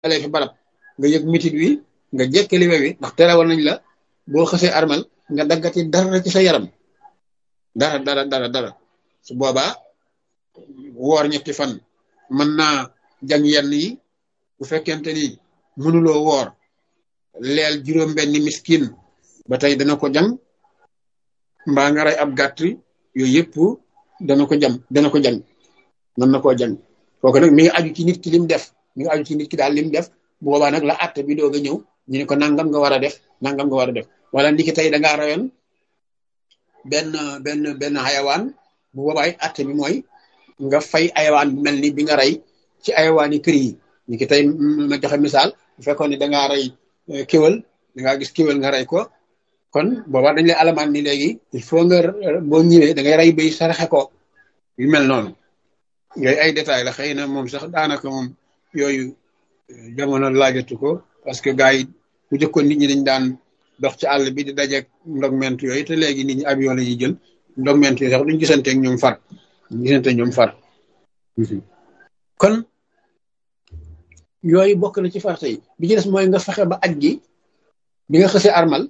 alee fi barab nga yëg mitit wi nga jekkali we wi ndax terewoon nañ la boo xësee armal nga daggati dara ci sa yaram dara dara dara dara su boobaa woor ñetti fan mën naa jàng yenn yi bu fekkente ni mënuloo woor leel juróom benni miskin ba tey dana ko jàng mbaa nga rey ab gàtt yooyu yëpp dana ko jam dana ko jàng mën na koo jàng kooku nag mi ngi aju ci nit ki lim def mi ngi aju ci nit ki daal lim def bu boobaa nag la àtte bi doog a ñëw ñu ne ko nangam nga war a def nangam nga war a def wala ndiki tey da ngaa rayoon benn benn benn xayawaan bu boobaay àtte bi mooy nga fay ayawaan bu mel ni bi nga rey ci ayawaan yi kër yi ni ki tey ma joxe misaal bu fekkoon ni da ngaa rey kéwal da ngaa gis kéwal nga rey ko kon booba dañ lay alamaan ni léegi il faut nga boo ñëwee da ngay rey bay saraxe ko yu mel noonu yooyu ay détails la xëy na moom sax daanaka moom yooyu jamono laajatu ko parce que gars yi bu jëkkoon nit ñi dañ daan dox ci àll bi di dajeeg ndogment yooyu te léegi nit ñi avion la ñuy jël ndogment yooyu sax duñ gisanteeg ñoom far duñ gisanteeg ñoom far kon yooyu bokk na ci farata yi bi ci des mooy nga fexe ba aj gi bi nga xësee armal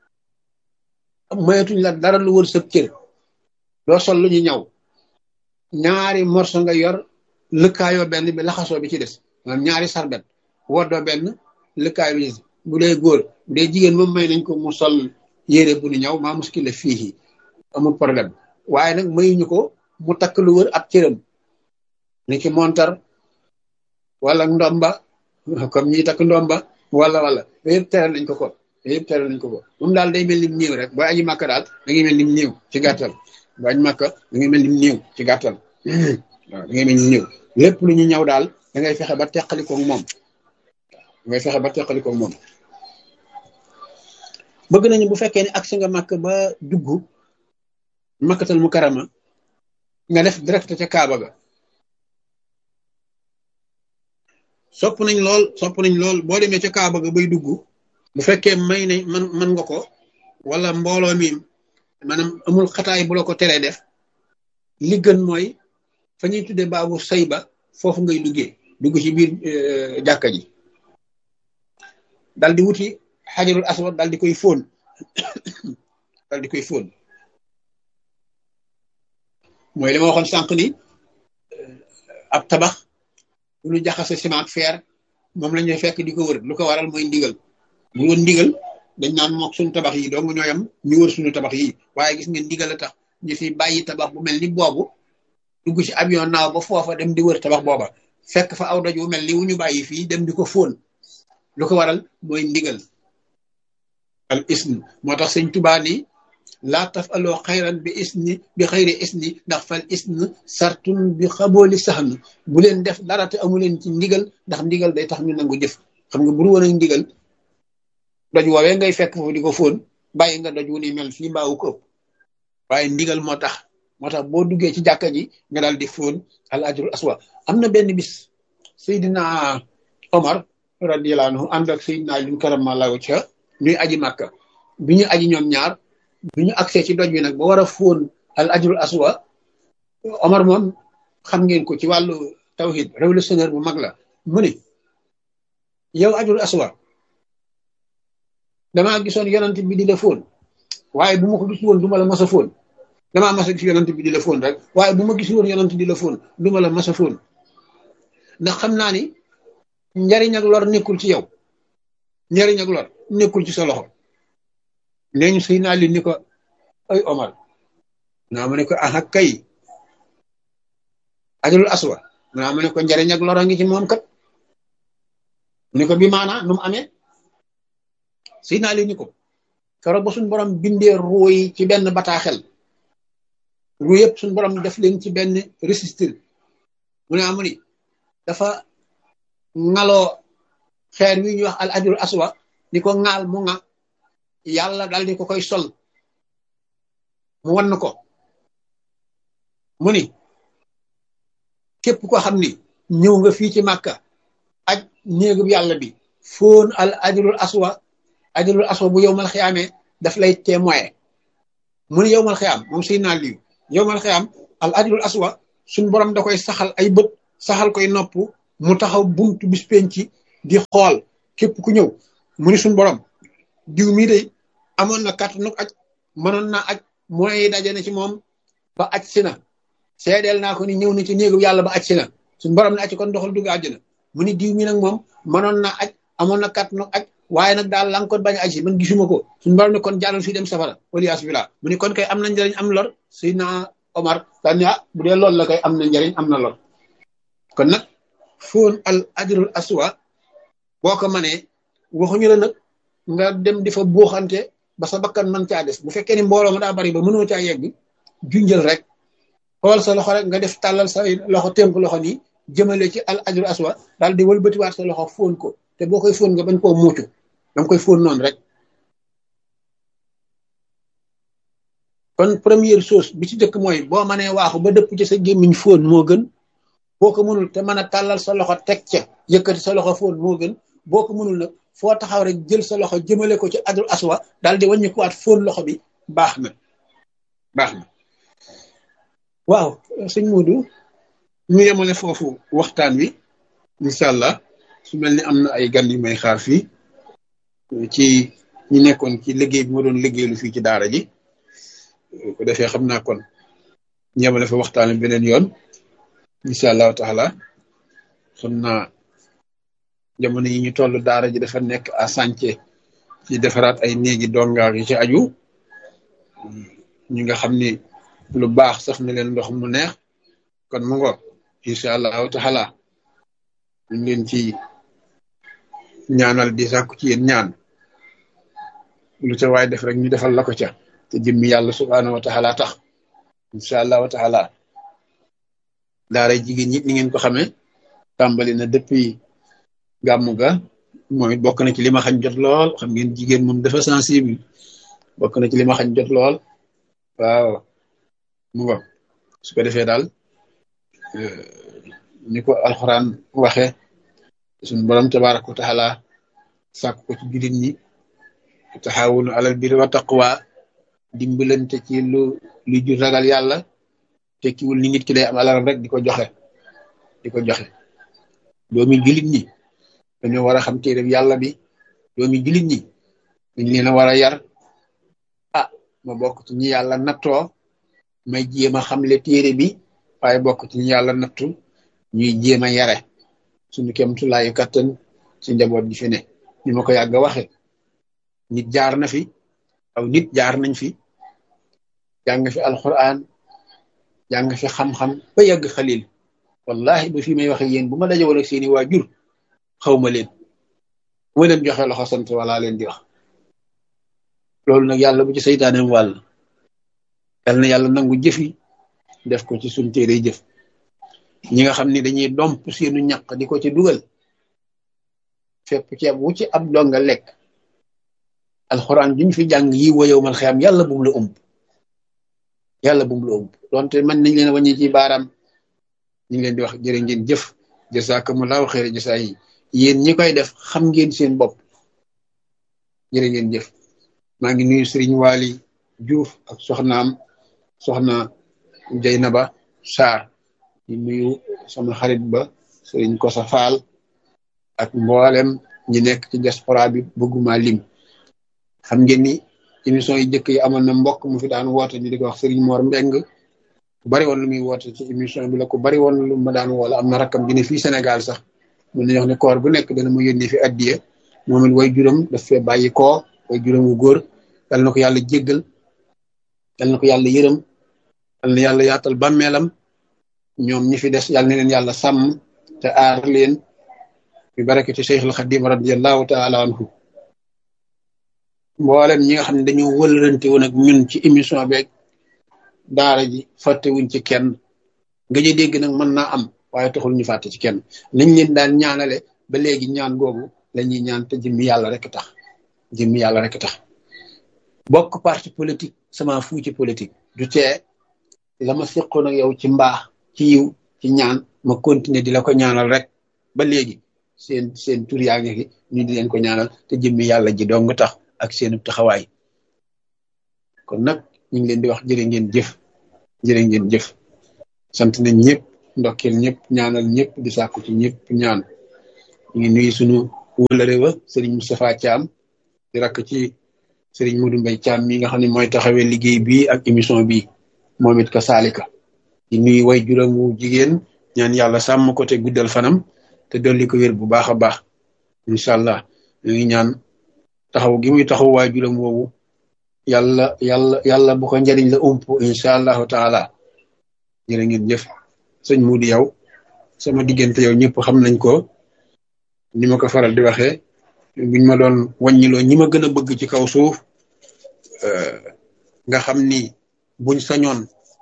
moyetuñ la dara lu wër sa cër doo sol lu ñu ñaw ñaari morso nga yor lëkkaayoo benn bi laxasoo bi ci des maanaam ñaari sarbet woddoo benn lëkkaay bi ci bu dee góor bu dee jigéen moom may nañ ko mu sol yére bu ñu ñaw maa muskil la fii amul problème waaye nag mayuñu ko mu takk lu wër ab cëram ni ki montar wala ndomba comme ñi takk ndomba wala wala yooyu yëpp teral nañ ko ko yooyu yëpp teral nañ ko ko moom daal day mel ni mu néew rek booy aji màkk daal da ngay mel ni mu néew ci gàttal booy aji màkk da ngay mel ni mu néew ci gàttal waaw da ngay mel ni néew lépp lu ñu ñëw daal da ngay fexe ba teqalikoog moom da ngay fexe ba teqalikoog moom bëgg nañu bu fekkee ne agsi nga màkk ba dugg makkatal mu karama nga def direct ca Kaaba ga sopp nañ lool sopp nañ lool boo demee ca Kaaba ga bay dugg bu fekkee may nañ man man nga ko wala mbooloo mi maanaam amul xataay bu la ko teree def li gën mooy fa ñuy tuddee baabu sayba foofu ngay duggee dugg ci biir jàkka ji dal di wuti xajarul aswad dal di koy fóon dal di koy fóon mooy li ma waxoon sànq ni ab tabax bu ñu jaxase ciment ak fer moom la ñuy fekk di ko wër lu ko waral mooy ndigal bu woon ndigal dañ naan mook suñu tabax yi dong ñooyam ñu wër suñu tabax yi waaye gis nga ndigal a tax ñu fi bàyyi tabax bu mel ni boobu dugg ci avion naaw ba foofa dem di wër tabax booba fekk fa aw doj wu mel ni wu ñu bàyyi fii dem di ko fóon lu ko waral mooy ndigal al isn moo tax sëñ Tubaa ni laa taf aloo xayran bi isni bi xayri isni ndax fal isn sartun bi xabooli saxn bu leen def dara te amu leen ci ndigal ndax ndigal day tax ñu nangu jëf xam nga buru woon ak ndigal doj woowee ngay fekk foofu di ko fóon bàyyi nga doj wu ni mel fii mbaawu ko ëpp waaye ndigal moo tax moo tax boo duggee ci jàkka ji nga daal di fóon al ajrul aswa am na benn bis Seydina Omar radiyallahu anhu ànd ak Seydina Ali karamallahu wajha ñuy aji màkka bi ñu aji ñoom ñaar bi ñu agsee ci doj wi nag ba war a fóon al ajrul aswa Omar moom xam ngeen ko ci wàllu tawhid révolutionnaire bu mag la mu ni yow ajrul aswa damaa gisoon yonent bi di la fóon waaye bu ma ko gis woon du ma la mas a fóon damaa mas a gis yonent bi di la fóon rek waaye bu ma gis woon yonent di la fóon du ma la mas a fóon ndax xam naa ni njariñ ak lor nekkul ci yow njariñ ak lor nekkul ci sa loxo nee ñu sëy naa li ni ko ay Omar naa ma ne ko aha kay ajrul aswa naa ma ne ko njariñ ak lor a ngi ci moom kat ni ko bi maanaa nu mu amee sëy naa li ni ko keroog ba suñu borom bindee ruu yi ci benn bataaxel ruu yëpp suñu borom def leen ci benn registre mu ne amu ni dafa ŋaloo xeer wi ñuy wax al ajrul aswa ni ko ŋaal mu ŋa yàlla dal di ko koy sol mu wan ko mu ni képp ko xam ni ñëw nga fii ci màkka aj néegub yàlla bi foon al ajrul aswa ajrul aswa bu yowmal xiyaamee daf lay témoin mu ni yowmal xiyaam moom sëy naa liw yowmal xiyaam al ajrul aswa suñ borom da koy saxal ay bët saxal koy nopp mu taxaw buntu bis penci di xool képp ku ñëw mu ni suñ borom diw mii day amoon na kàttanu aj mënoon naa aj moyens yi daje na ci moom ba aj si na seedeel naa ko ni ñëw na ci néegu yàlla ba aj si na suñ borom ne aj kon doxal dugg àjjana mu ni diw mi nag moom mënoon naa aj amoon na kàttanu aj waaye nag daal la nga ko bañ a aj si man gisuma ko suñ borom ne kon jàllal fii dem safara waliyaas billah mu ni kon kay am na njëriñ am lor Seydina Omar daan ah bu dee loolu la kay am na njëriñ am na lor kon nag fóon al ajrul aswa boo ko manee waxuñu la nag nga dem di fa buuxante ba sa bakkan man caa des bu fekkee ni mbooloo nga daa bari ba mënoo caa yegg junjël rek xool sa loxo rek nga def tàllal sa loxo tënk loxo nii jëmale ci al ajrul aswa daal di wëlbatiwaat sa loxo fóon ko te boo koy fóon nga bañ koo muucu danga koy fóon noonu rek kon première chose bi ci dëkk mooy boo mënee waaxu ba dëpp ci sa gémmiñ fóon moo gën boo ko mënul te mën a tàllal sa loxo teg ca yëkkati sa loxo fóon moo gën boo ko mënul nag foo taxaw rek jël sa loxo jëmale ko ci adul aswa daal di wàññi ko waat fóon loxo bi baax na baax na waaw sëñ Modou ñu yemale foofu waxtaan wi incha allah su mel ni am na ay gan yu may xaar fii ci ñi nekkoon ci liggéey bi ma doon liggéeylu fii ci daara ji ko defee xam naa kon ñu yemale fa waxtaan wi beneen yoon incha allahu taala xam naa jamono yi ñu toll daara ji dafa nekk à sànce ci defaraat ay néegi dongaar yi ci aju ñi nga xam ni lu baax saf na leen ndox mu neex kon mu ngoog incha allahu taala ñu leen ci ñaanal di sàkku ci yéen ñaan lu ca waay def rek ñu defal la ko ca te jëmmi yàlla subhaanahu wa taala tax incha allahu taala daaray jigéen ñi ni ngeen ko xamee tàmbali na depuis gàmmu ga moom it bokk na ci li ma xañ jot lool xam ngeen jigéen moom dafa sensible bokk na ci li ma xañ jot lool waaw mu ngo su ko defee daal ni ko alxuraan waxe suñu borom tabaraka wa taala sàkk ko ci jullit ñi taxawunu alal birri wa taqwa dimbalante ci lu lu ju ragal yàlla tekkiwul ni nit ki day am alalam rek di ko joxe di ko joxe doomi jullit ñi dañoo war a xam téere yàlla bi doomi jullit ñi dañ leen a war a yar ah ma bokk ci ñi yàlla nattoo may jéem a xamle téere bi waaye bokk ci ñi yàlla nattu ñuy jéem a yare suñu kemtulaayu kattan ci njaboot gi fi ne ni ma ko yàgg a waxe nit jaar na fi aw nit jaar nañ fi jàng fi alquran jàng fi xam-xam ba yàgg xalil wallahi ba fi may waxe yéen bu ma dajewoon ak seeni waajur xawma leen bu ma leen joxe loxo sant wala leen di wax loolu nag yàlla bu ci saytaaneem wàll yal na yàlla nangu jëfi def ko ci suñ téere jëf ñi nga xam ne dañuy domp seenu ñaq di ko ci dugal fépp ceeb wu ci ab donga lekk alxuraan juñ fi jàng yi woyow mal xeyam yàlla bum la ëmb yàlla bum la ëmb donte man nañ leen wàññi ci baaraam ñu ngi leen di wax jërë ngeen jëf jasakumullahu xeere jasa yi yéen ñi koy def xam ngeen seen bopp jërë ngeen jëf maa ngi nuyu sëriñ Waali Juuf ak soxnaam soxna Jeynaba Saar di nuyu sama xarit ba sëriñ Kosa Faal ak mboolem ñi nekk ci diaspora bi bëgguma lim xam ngeen ni émission yi jëkk yi amoon na mbokk mu fi daan woote ñu di ko wax sëriñ Mor Mbeng ku bari woon lu muy woote ci émission bi la ku bari woon lu ma daan woola am na rakkam bi ne fii Sénégal sax mun nañu wax ne koor bu nekk dana mu yónnee fi addiye moom it way juróom daf fee bàyyi koo way juróom wu góor yal na ko yàlla jéggal yal na ko yàlla yërëm yal na yàlla yaatal bàmmeelam ñoom ñi fi des yal na leen yàlla sàmm te aar leen bi barakati Cheikhul Xadim radiallahu taala anhu mboolem ñi nga xam ne dañoo wëlërante woon ak ñun ci émission beeg daara ji fàttewuñ ci kenn nga ñu dégg nag mën naa am waaye taxul ñu fàtte ci kenn nañ leen daan ñaanale ba léegi ñaan googu la ñuy ñaan te jëmmi yàlla rek tax jëmmi yàlla rek tax bokk parti politique sama fu ci politique du tee la ma seqoon ak yow ci mbaax ci yiw ci ñaan ma continuer di la ko ñaanal rek ba léegi seen seen tur yaa ngi fi ñu di leen ko ñaanal te jëmmi yàlla ji dong tax ak seenu taxawaay kon nag ñu ngi leen di wax jërë ngeen jëf jërë ngeen jëf sant nañ ñëpp ndokkeel ñëpp ñaanal ñëpp di sàkku ci ñëpp ñaan ñu ngi nuyu sunu wëlëre wa sëriñ Moustapha Thiam di rakk ci sëriñ Modou Mbaye Thiam mi nga xam ne mooy taxawee liggéey bi ak émission bi moom it ka saalika di nuyu way juróom wu jigéen ñaan yàlla sàmm ko te guddal fanam te dolli ko wér bu baax a baax incha allah ñu ngi ñaan taxaw gi muy taxaw waay juróom woowu yàlla yàlla yàlla bu ko njëriñ la ump incha allahu taala jërë ngeen jëf sëñ Moudi yow sama diggante yow ñëpp xam nañ ko ni ma ko faral di waxee buñ ma doon wàññiloo ñi ma gën a bëgg ci kaw suuf nga xam ni buñ sañoon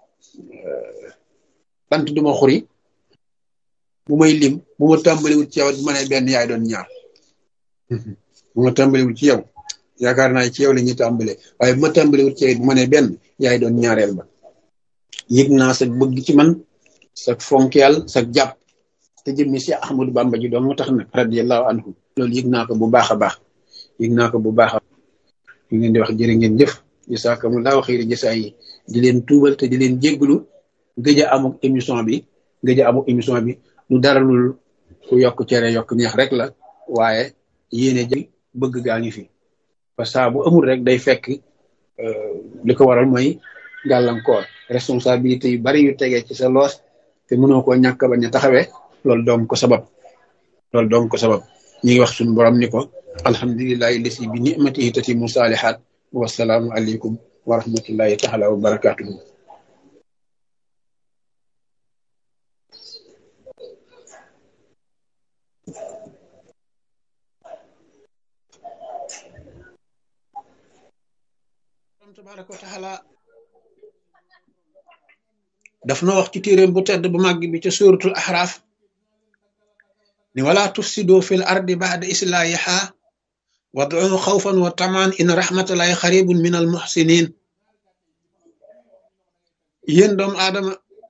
bant duma xuri bu may lim bu ma tàmbaliwul ci yow bu ma nee benn yaay doon ñaar bu ma tàmbaliwul ci yow yaakaar naa ci yow la ñuy tàmbale waaye bu ma tàmbaliwul ci yow bu ma nee benn yaay doon ñaareel ba yëg naa sa bëgg ci man sa fonkeel sa jàpp te jëmmi si Ahmadou Bamba ji doon moo tax nag radiyallahu anhu loolu yëg naa ko bu baax a baax yëg naa ko bu baax a ñu ngeen di wax jërë ngeen jëf jasaakumullaahu xayri jasaa yi di leen tuubal te di leen jégglu gëj a amuk émission bi gëj a amuk émission bi lu dara lul ku yokk cere yokk neex rek la waaye yéene jël bëgg gaa ngi fi parce que bu amul rek day fekk li ko waral mooy gàllankoor responsabilité yu bari yu tegee ci sa loos te mënoo koo ñàkk bañ a taxawee loolu doom ko sabab loolu doom ko sabab ñu ngi wax suñu borom ni ko alhamdulilahi lisi bi nimatihi tatimu saalihaat wasalaamu aleykum wa rahmatullahi taala wa barakatuhu tabaraka wa taala daf na wax ci téeréem bu tedd bu màgg bi ca suratul ahraaf ni wala tufsidu fil ardi ba'da islahiha wad'u xawfan wa tamaan in rahmatullahi xaribun min al muhsinin yéen doomu aadama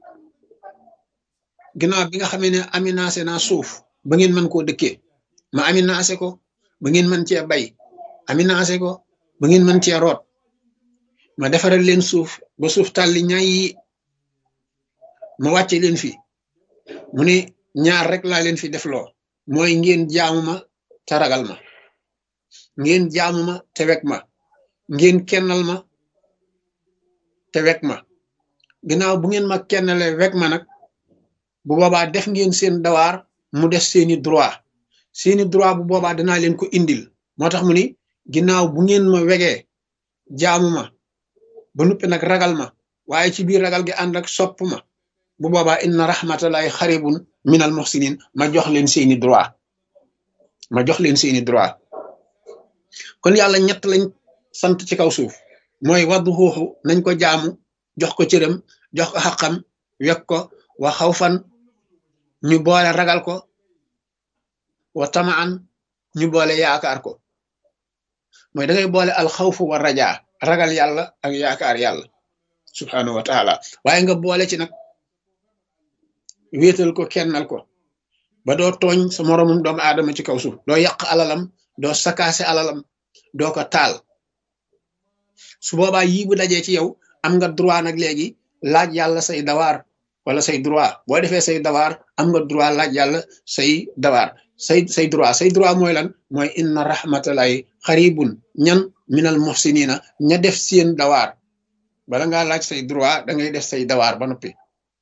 ginnaaw bi nga xamee ne aminaase naa suuf ba ngeen mën koo dëkkee ma aminaase ko ba ngeen mën cee bay aminaase ko ba ngeen mën cee root ma defaral leen suuf ba suuf tàlli ñaay yi ma wàcce leen fi mu ne ñaar rek laa leen fi def loo mooy ngeen jaamu ma te ragal ma ngeen jaamu ma te wek ma ngeen kennal ma te wek ma ginnaaw bu ngeen ma kennale wek ma nag bu boobaa def ngeen seen dawaar mu def seeni droit seeni droit bu boobaa danaa leen ko indil moo tax mu ni ginnaaw bu ngeen ma wegee jaamu ma ba nuppi nag ragal ma waaye ci biir ragal gi ànd ak sopp ma bu boobaa inna rahmatallahi xaribun minal muhsinin ma jox leen seeni droit ma jox leen seeni droit kon yàlla ñett lañ sant ci kaw suuf mooy waddu xuuxu nañ ko jaamu jox ko cëram jox ko xaqam wek ko wa xawfan ñu boole ragal ko wa tamaan ñu boole yaakaar ko mooy da ngay boole alxawfu wa rajaa ragal yàlla ak yaakaar yàlla subhanahu wa taala waaye nga boole ci nag wéetal ko kennal ko ba doo tooñ sa moroomum doomu aadama ci kaw suuf doo yàq alalam doo sakaase alalam doo ko taal su boobaa yii bu dajee ci yow am nga droit nag léegi laaj yàlla say dawaar wala say droit boo defee say dawaar am nga droit laaj yàlla say dawaar say say droit say droit mooy lan mooy inna rahmatallahi xaribun ñan minal muhsinina ña def seen dawaar bala ngaa laaj say droit da ngay def say dawaar ba noppi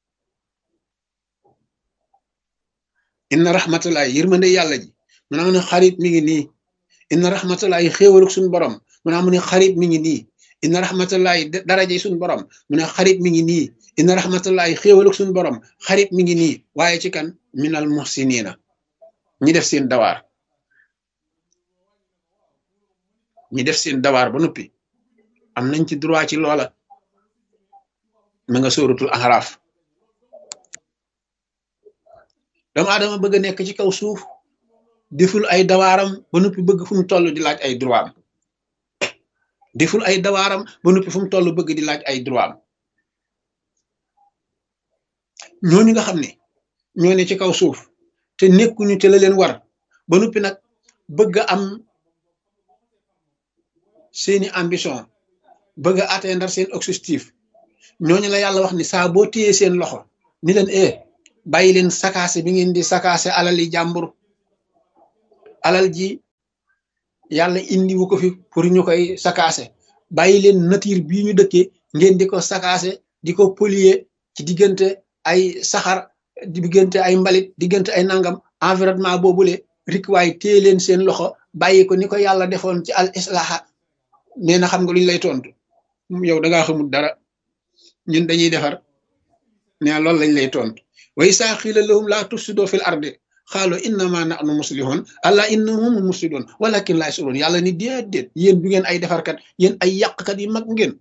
inna rahmatullahi yërmande yàlla ji mu naa mu ne xarit mi ngi nii inna rahmatullahi xéewaluk suñu borom mu naa mu ne xarit mi ngi nii inna rahmatullahi daraje suñu borom mu ne xarit mi ngi nii inna rahmatullahi xéewaluk suñu borom xarit mi ngi nii waaye ci kan minal muhsinina ñi def seen dawaar ñi def seen dawaar ba noppi am nañ ci droit ci loola ma nga sóoratul ahraaf doomu aadama bëgg a nekk ci kaw suuf deful ay dawaaram ba noppi bëgg fu mu toll di laaj ay droit am deful ay dawaaram ba noppi fu mu toll bëgg di laaj ay droit am ñooñu nga xam ne ñoo ne ci kaw suuf te nekkuñu te la leen war ba noppi nag bëgg a am seeni ambition bëgg a atteindre seen objectif ñooñu la yàlla wax ni saa boo téyee seen loxo ni leen eh bàyyi leen sakaase bi ngeen di sakaase alali jàmbur alal ji yàlla indiwu ko fi pour ñu koy sakaase bàyyi leen nature bii ñu dëkkee ngeen di ko sakaase di ko polluer ci diggante ay saxar diggante ay mbalit diggante ay nangam environnement boobule rik waaye téye leen seen loxo bàyyi ko ni ko yàlla defoon ci al islaha nee na xam nga luñ lay tontu yow da ngaa xamul dara ñun dañuy defar ne loolu lañ lay tontu wa isaa xiila lahum laa tufsidoo fil ardi xaalo innama nahnu muslihun allah innahum mufsidun walakin laa yashurun yàlla ni déedéet yéen du ngeen ay defarkat yéen ay yàqkat yi mag ngeen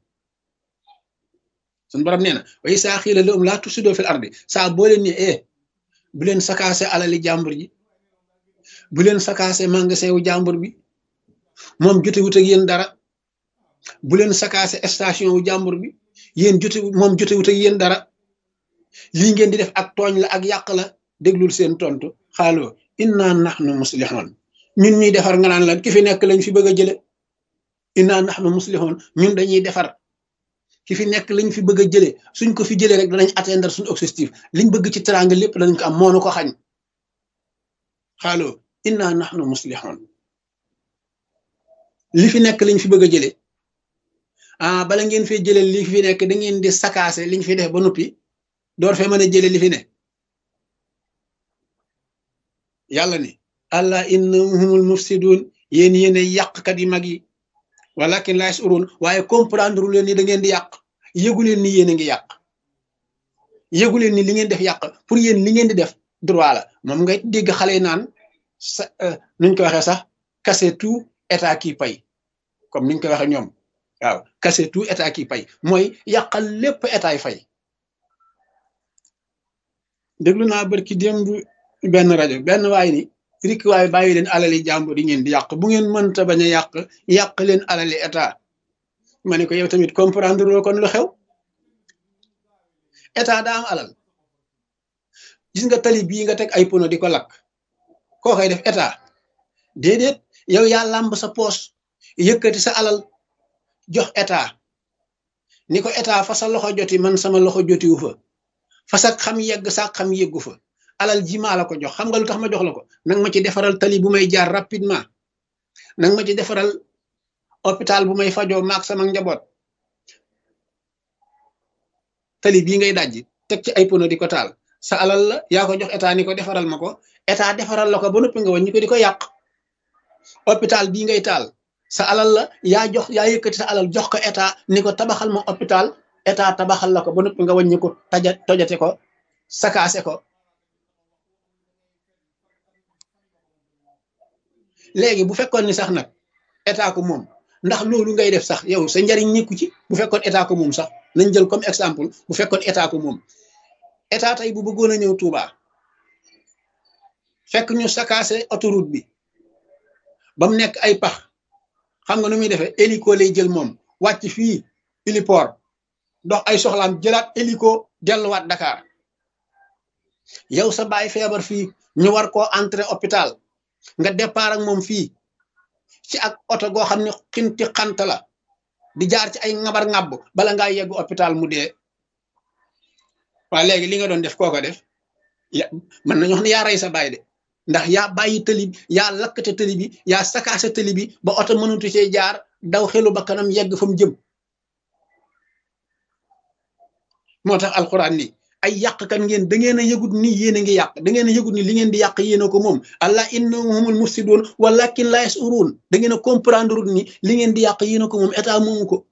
suñu borom nee na wa isaa xiila lahum laa tufsidoo fil ardi saa boo leen ne eh bu leen sakaase alali jàmbur ji bu leen sakaase magasin wu jàmbur bi moom jotewut ak yéen dara bu leen sakaase station wu jàmbur bi yéen jote moom jotewut ak yéen dara lii ngeen di def ak tooñ la ak yàq la déglul seen tontu xaaloo inna nahnu muslihun ñun ñuy defar nga naan lan ki fi nekk lañ fi bëgg a jële inna nahnu muslihun ñun dañuy defar ki fi nekk lañ fi bëgg a jële suñ ko fi jëlee rek danañ atteindre suñu objectif liñ bëgg ci teraanga lépp danañ ko am moonu ko xañ xaaloo inna nahnu muslihun li fi nekk liñ fi bëgg a jële ah bala ngeen fee jëlee li fi nekk da ngeen di sakaase liñ fi def ba noppi door fee mën a jële li fi ne yàlla ni allah innahumul mufsidun yéen yéen ay yàqkat yi mag yi walakin laa yashurun waaye comprendre leen ni da ngeen di yàq yëgu leen ni yéen a ngi yàq yëgu leen ni li ngeen def yàq pour yéen li ngeen di def droit la moom ngay dégg xale yi naan sa nuñ ko waxee sax kase tout état qui paye comme niñ ko waxee ñoom waaw kase tout état qui paye mooy yàqal lépp état yi fay déglu naa barki démb benn rajo benn waay ni rik waay bàyyi leen alali jàmbur yi ngeen di yàq bu ngeen mënta bañ a yàq yàq leen alali état ma ne ko yow tamit comprendre loo kon lu xew état daa am alal gis nga tali bii nga teg ay pono di ko lakk koo koy def état déedéet yow yaa làmb sa poos yëkkati sa alal jox état ni ko état fa sa loxo joti man sama loxo jotiwu fa fa sa xam yegg sa xam yeggu fa alal ji maa la ko jox xam nga lu tax ma jox la ko nang ma ci defaral tali bu may jaar rapidement nang ma ci defaral hôpital bu may fajoo maak sama njaboot tali bii ngay dajji teg ci ay pono di ko taal sa alal la yaa ko jox état ni ko defaral ma ko état defaral la ko ba noppi nga wàññi ko di ko yàq hôpital bii ngay taal sa alal la yaa jox yaa yëkkati sa alal jox ko état ni ko tabaxal ma hôpital état tabaxal la ko ba noppi nga wàññi ko taja tojate ko sakaase ko léegi bu fekkoon ni sax nag état ko moom ndax loolu ngay def sax yow sa njariñ nekku ci bu fekkoon état ko moom sax nañ jël comme exemple bu fekkoon état ko moom état tey bu bëggoon a ñëw Touba fekk ñu sakaase autoroute bi ba mu nekk ay pax xam nga nu muy defee hélico lay jël moom wàcc fii héliport dox ay soxlaam jëlaat hélico delluwaat Dakar yow sa baay feebar fii ñu war koo entrer hôpital nga départ ak moom fii ci ak oto goo xam ne xinti xant la di jaar ci ay ngabar ngàbb bala ngaa yegg hôpital mu dee waa léegi li nga doon def kooko def ya mën nañu wax ne yaa rey sa baay de ndax yaa bàyyi tëli bi yaa lakkate tëli bi yaa sakaase tëli bi ba oto mënutu cee jaar daw xelu ba kanam yegg fa mu jëm moo tax alxuraan ni ay yàqkat ngeen da ngeen a yëgut ni yéen a ngi yàq da ngeen a yëgut ni li ngeen di yàq yéen a ko moom allah innahumul mufsidun walakin la yashurun da ngeen a comprendre ni li ngeen di yàq yéen a ko moom état moomu ko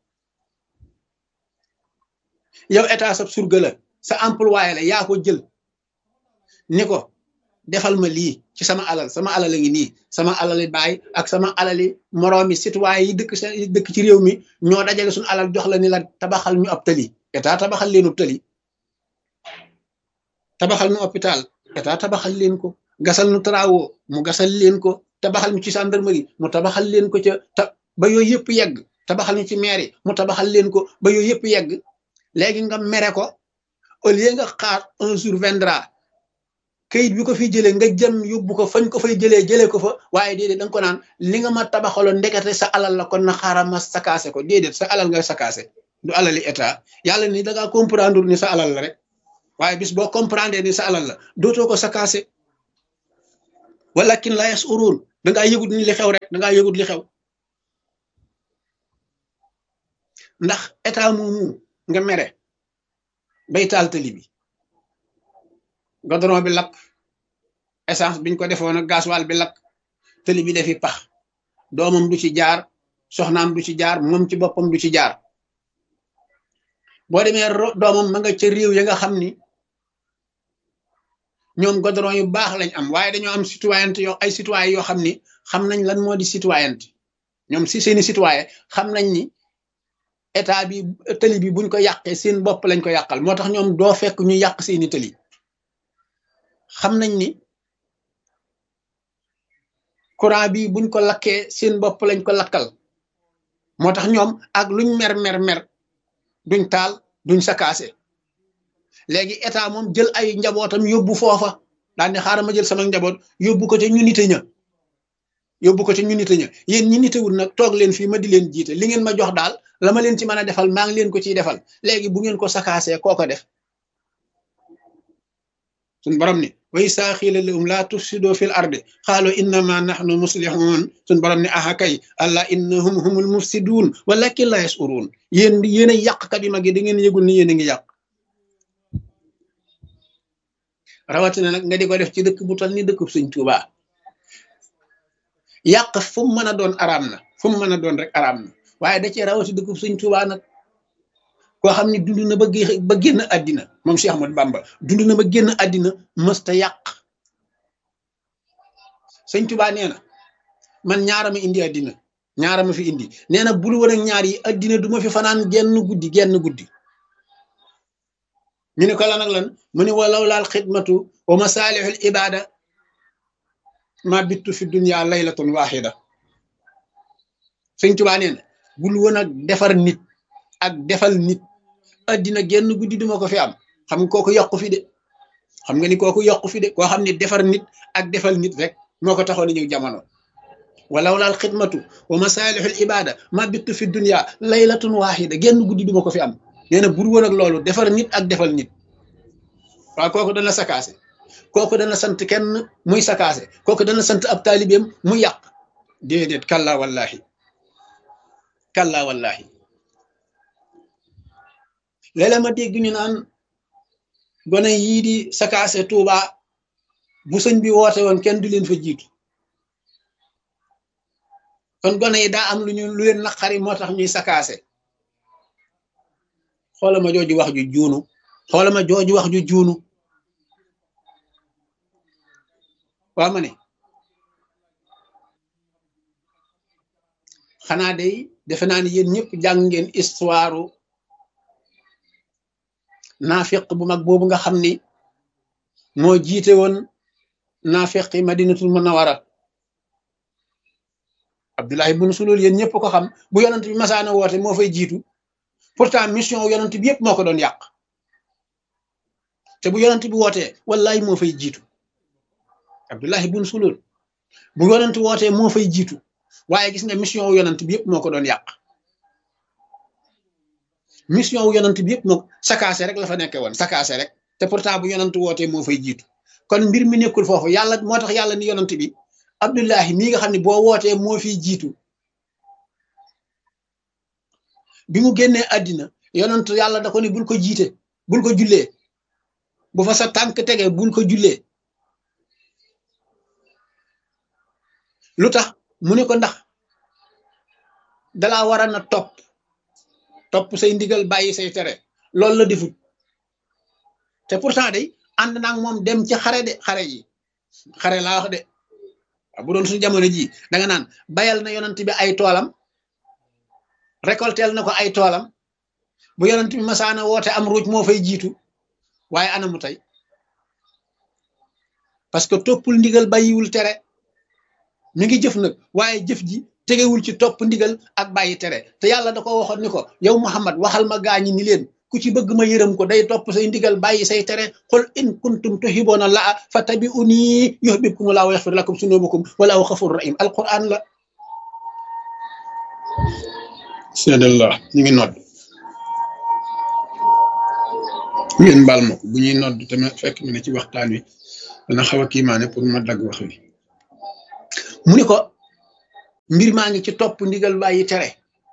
yow état sa surga la sa employé la yaa ko jël ni ko defal ma lii ci sama alal sama alal a ngi nii sama alali baay ak sama alali moroomi citoyen yi dëkk yi dëkk ci réew mi ñoo dajale suñu alal jox la ni la tabaxal ñu ab tali état tabaxal leen ab tali tabaxal ñu hôpital état tabaxal leen ko gasal nu travaux mu gasal leen ko tabaxal ñu ci gendarmerie mu tabaxal leen ko ca ta ba yooyu yëpp yegg tabaxal ñu ci mairie mu tabaxal leen ko ba yooyu yëpp yegg léegi nga mere ko au lieu nga xaar un jour viendra kayit bi ko fi jëlee nga jëm yóbbu ko fañ ko fay jëlee jëlee ko fa waaye déedéet da nga ko naan li nga ma tabaxaloon ndekete sa alal la kon na xaaral ma sakaase ko déedéet sa alal nga sakaase du alali état yàlla ni da ngaa comprendre ni sa alal la rek waaye bis boo comprendre ni sa alal la dootoo ko sakaase walakin la yashurun dangaa yëgut ni li xew rek dangaa yëgut li xew ndax état moomu nga mere bay taal tali bi godron bi lakk essence biñ ko defoon ak gasoil bi lakk tali bi defi pax doomam du ci jaar soxnaam du ci jaar moom ci boppam du ci jaar boo demee doomam ma nga ca réew ya nga xam ni ñoom godron yu baax lañ am waaye dañoo am citoyenneté yoo ay citoyen yoo xam ni xam nañ lan moo di citoyenneté ñoom si seeni citoyen xam nañ ni état bi tëli bi buñ ko yàqee seen bopp lañ ko yàqal moo tax ñoom doo fekk ñu yàq seeni tëli xam nañ ni courant bi buñ ko lakkee seen bopp lañ ko lakkal moo tax ñoom ak luñ mer mer mer duñ taal duñ sakaase léegi état moom jël ay njabootam yóbbu foofa daal ne xaaral ma jël sama njaboot yóbbu ko ca ñu nite ña yóbbu ko ca ñu nite ña yéen ñi nitewul nag toog leen fii ma di leen jiite li ngeen ma jox daal la ma leen ci mën a defal maa ngi leen ko ciy defal léegi bu ngeen ko sakaasee koo ko def suñ borom ni way saa xiila lahum laa tufsidoo fil ardi xaalu innama nahnu muslihun suñ borom ni aha kay allah innahum humul mufsiduun walakin la yasuruun yéen yéen a yàqkat yu mag yi da ngeen yëgul ni yéen a ngi yàq rawatina nag nga di ko def ci dëkk bu tal ni dëkk Sëñ Tuubaa yàq fu mu mën a doon araam na fu mu mën a doon rek araam na waaye da cee rawati dëkk Sëñ Tuubaa nag koo xam ne dund na ba ba génn àddina moom Cheikh Ahmadou Bamba dund na ba génn àddina mësta yàq Sëñ Tuubaa nee na man ñaara ma indi àddina ñaara ma fi indi nee na bul woon ak ñaar yi àddina du ma fi fanaan genn guddi genn guddi ñu ne ko lan ak lan mu ne walaw laal xidmatu wa masaalihul ibada ma bittu fi dunya laylatun waxida sëñ Tuubaa nee na bul woon ak defar nit ak defal nit addina genn guddi duma ko fi am xam nga kooku yokku fi de xam nga ni kooku yokku fi de koo xam ne defar nit ak defal nit rek moo ko taxoon ñëw jamono walaw laal xidmatu wa masaalihul ibada ma bittu fi dunya laylatun waxida genn guddi duma ko fi am nee na bur woon ak loolu defar nit ak defal nit waaw kooku dana sakaase kooku dana sant kenn muy sakaase kooku dana sant ab taalibeem muy yàq déedéet kalla wallahi kalla wallahi léeg-léeg ma dégg ñu naan gone yii di sakaase Tuuba bu sëñ bi woote woon kenn du leen fa jiitu kon gone yi daa am lu ñu lu leen naqari moo tax ñuy sakaase xoola ma jooju wax ju juunu xoola ma jooju wax ju juunu waa ma ne xanaa day defe naa ni yéen ñëpp jàng ngeen histoire naafiq bu mag boobu nga xam ni moo jiite woon naafiqi madinatul munawara Abdullahi bun Sulul yéen ñëpp ko xam bu yonent bi masaana woote moo fay jiitu pourtant mission yonent bi yëpp moo ko doon yàq te bu yonent bi wootee wallahi moo fay jiitu Abdullahi bun Sulul bu yonent wootee moo fay jiitu waaye gis nga mission wu yonent bi yëpp moo ko doon yàq mission wu yonent bi yëpp moo sakaase rek la fa nekkee woon sakaase rek te pourtant bu yonent wootee moo fay jiitu kon mbir mi nekkul foofu yàlla moo tax yàlla ni yonent bi Abdullahi mii nga xam ne boo wootee moo fiy jiitu bi mu génnee àddina yonent yàlla da ko ni bul ko jiite bul ko jullee bu fa sa tànk tege bul ko jullee lu tax mu ne ko ndax dalaa war a na topp topp say ndigal bàyyi say tere loolu la defut te pourtant day ànd naag moom dem ci xare de xare yi xare laa wax de bu doon suñu jamono ji danga naan bayal na yonent bi ay toolam récoltel na ko ay toolam bu yonent bi masaana woote am ruuj moo fay jiitu waaye anamu tey parce que toppul ndigal bàyyiwul tere mi ngi jëf nag waaye jëf ji tegewul ci topp ndigal ak bàyyi tere te yàlla da ko waxoon ni ko yow Muhammad waxal ma gaañi ni leen ku ci bëgg ma yërëm ko day topp say ndigal bàyyi say tere qul in kuntum tuhibbuna laa fattabi'uni yuhbibkumu laa wa yaxfir lakum sunubakum walaahu xafurun rahim alquran la seedallah ñu ngi nodd ngeen baal ma ko bu ñuy nodd te ma fekk ma ne ci waxtaan wi dana xaw a kiimaane pour ma dagg wax wi mu ni ko mbir maa ngi ci topp ndigal bàyyi tere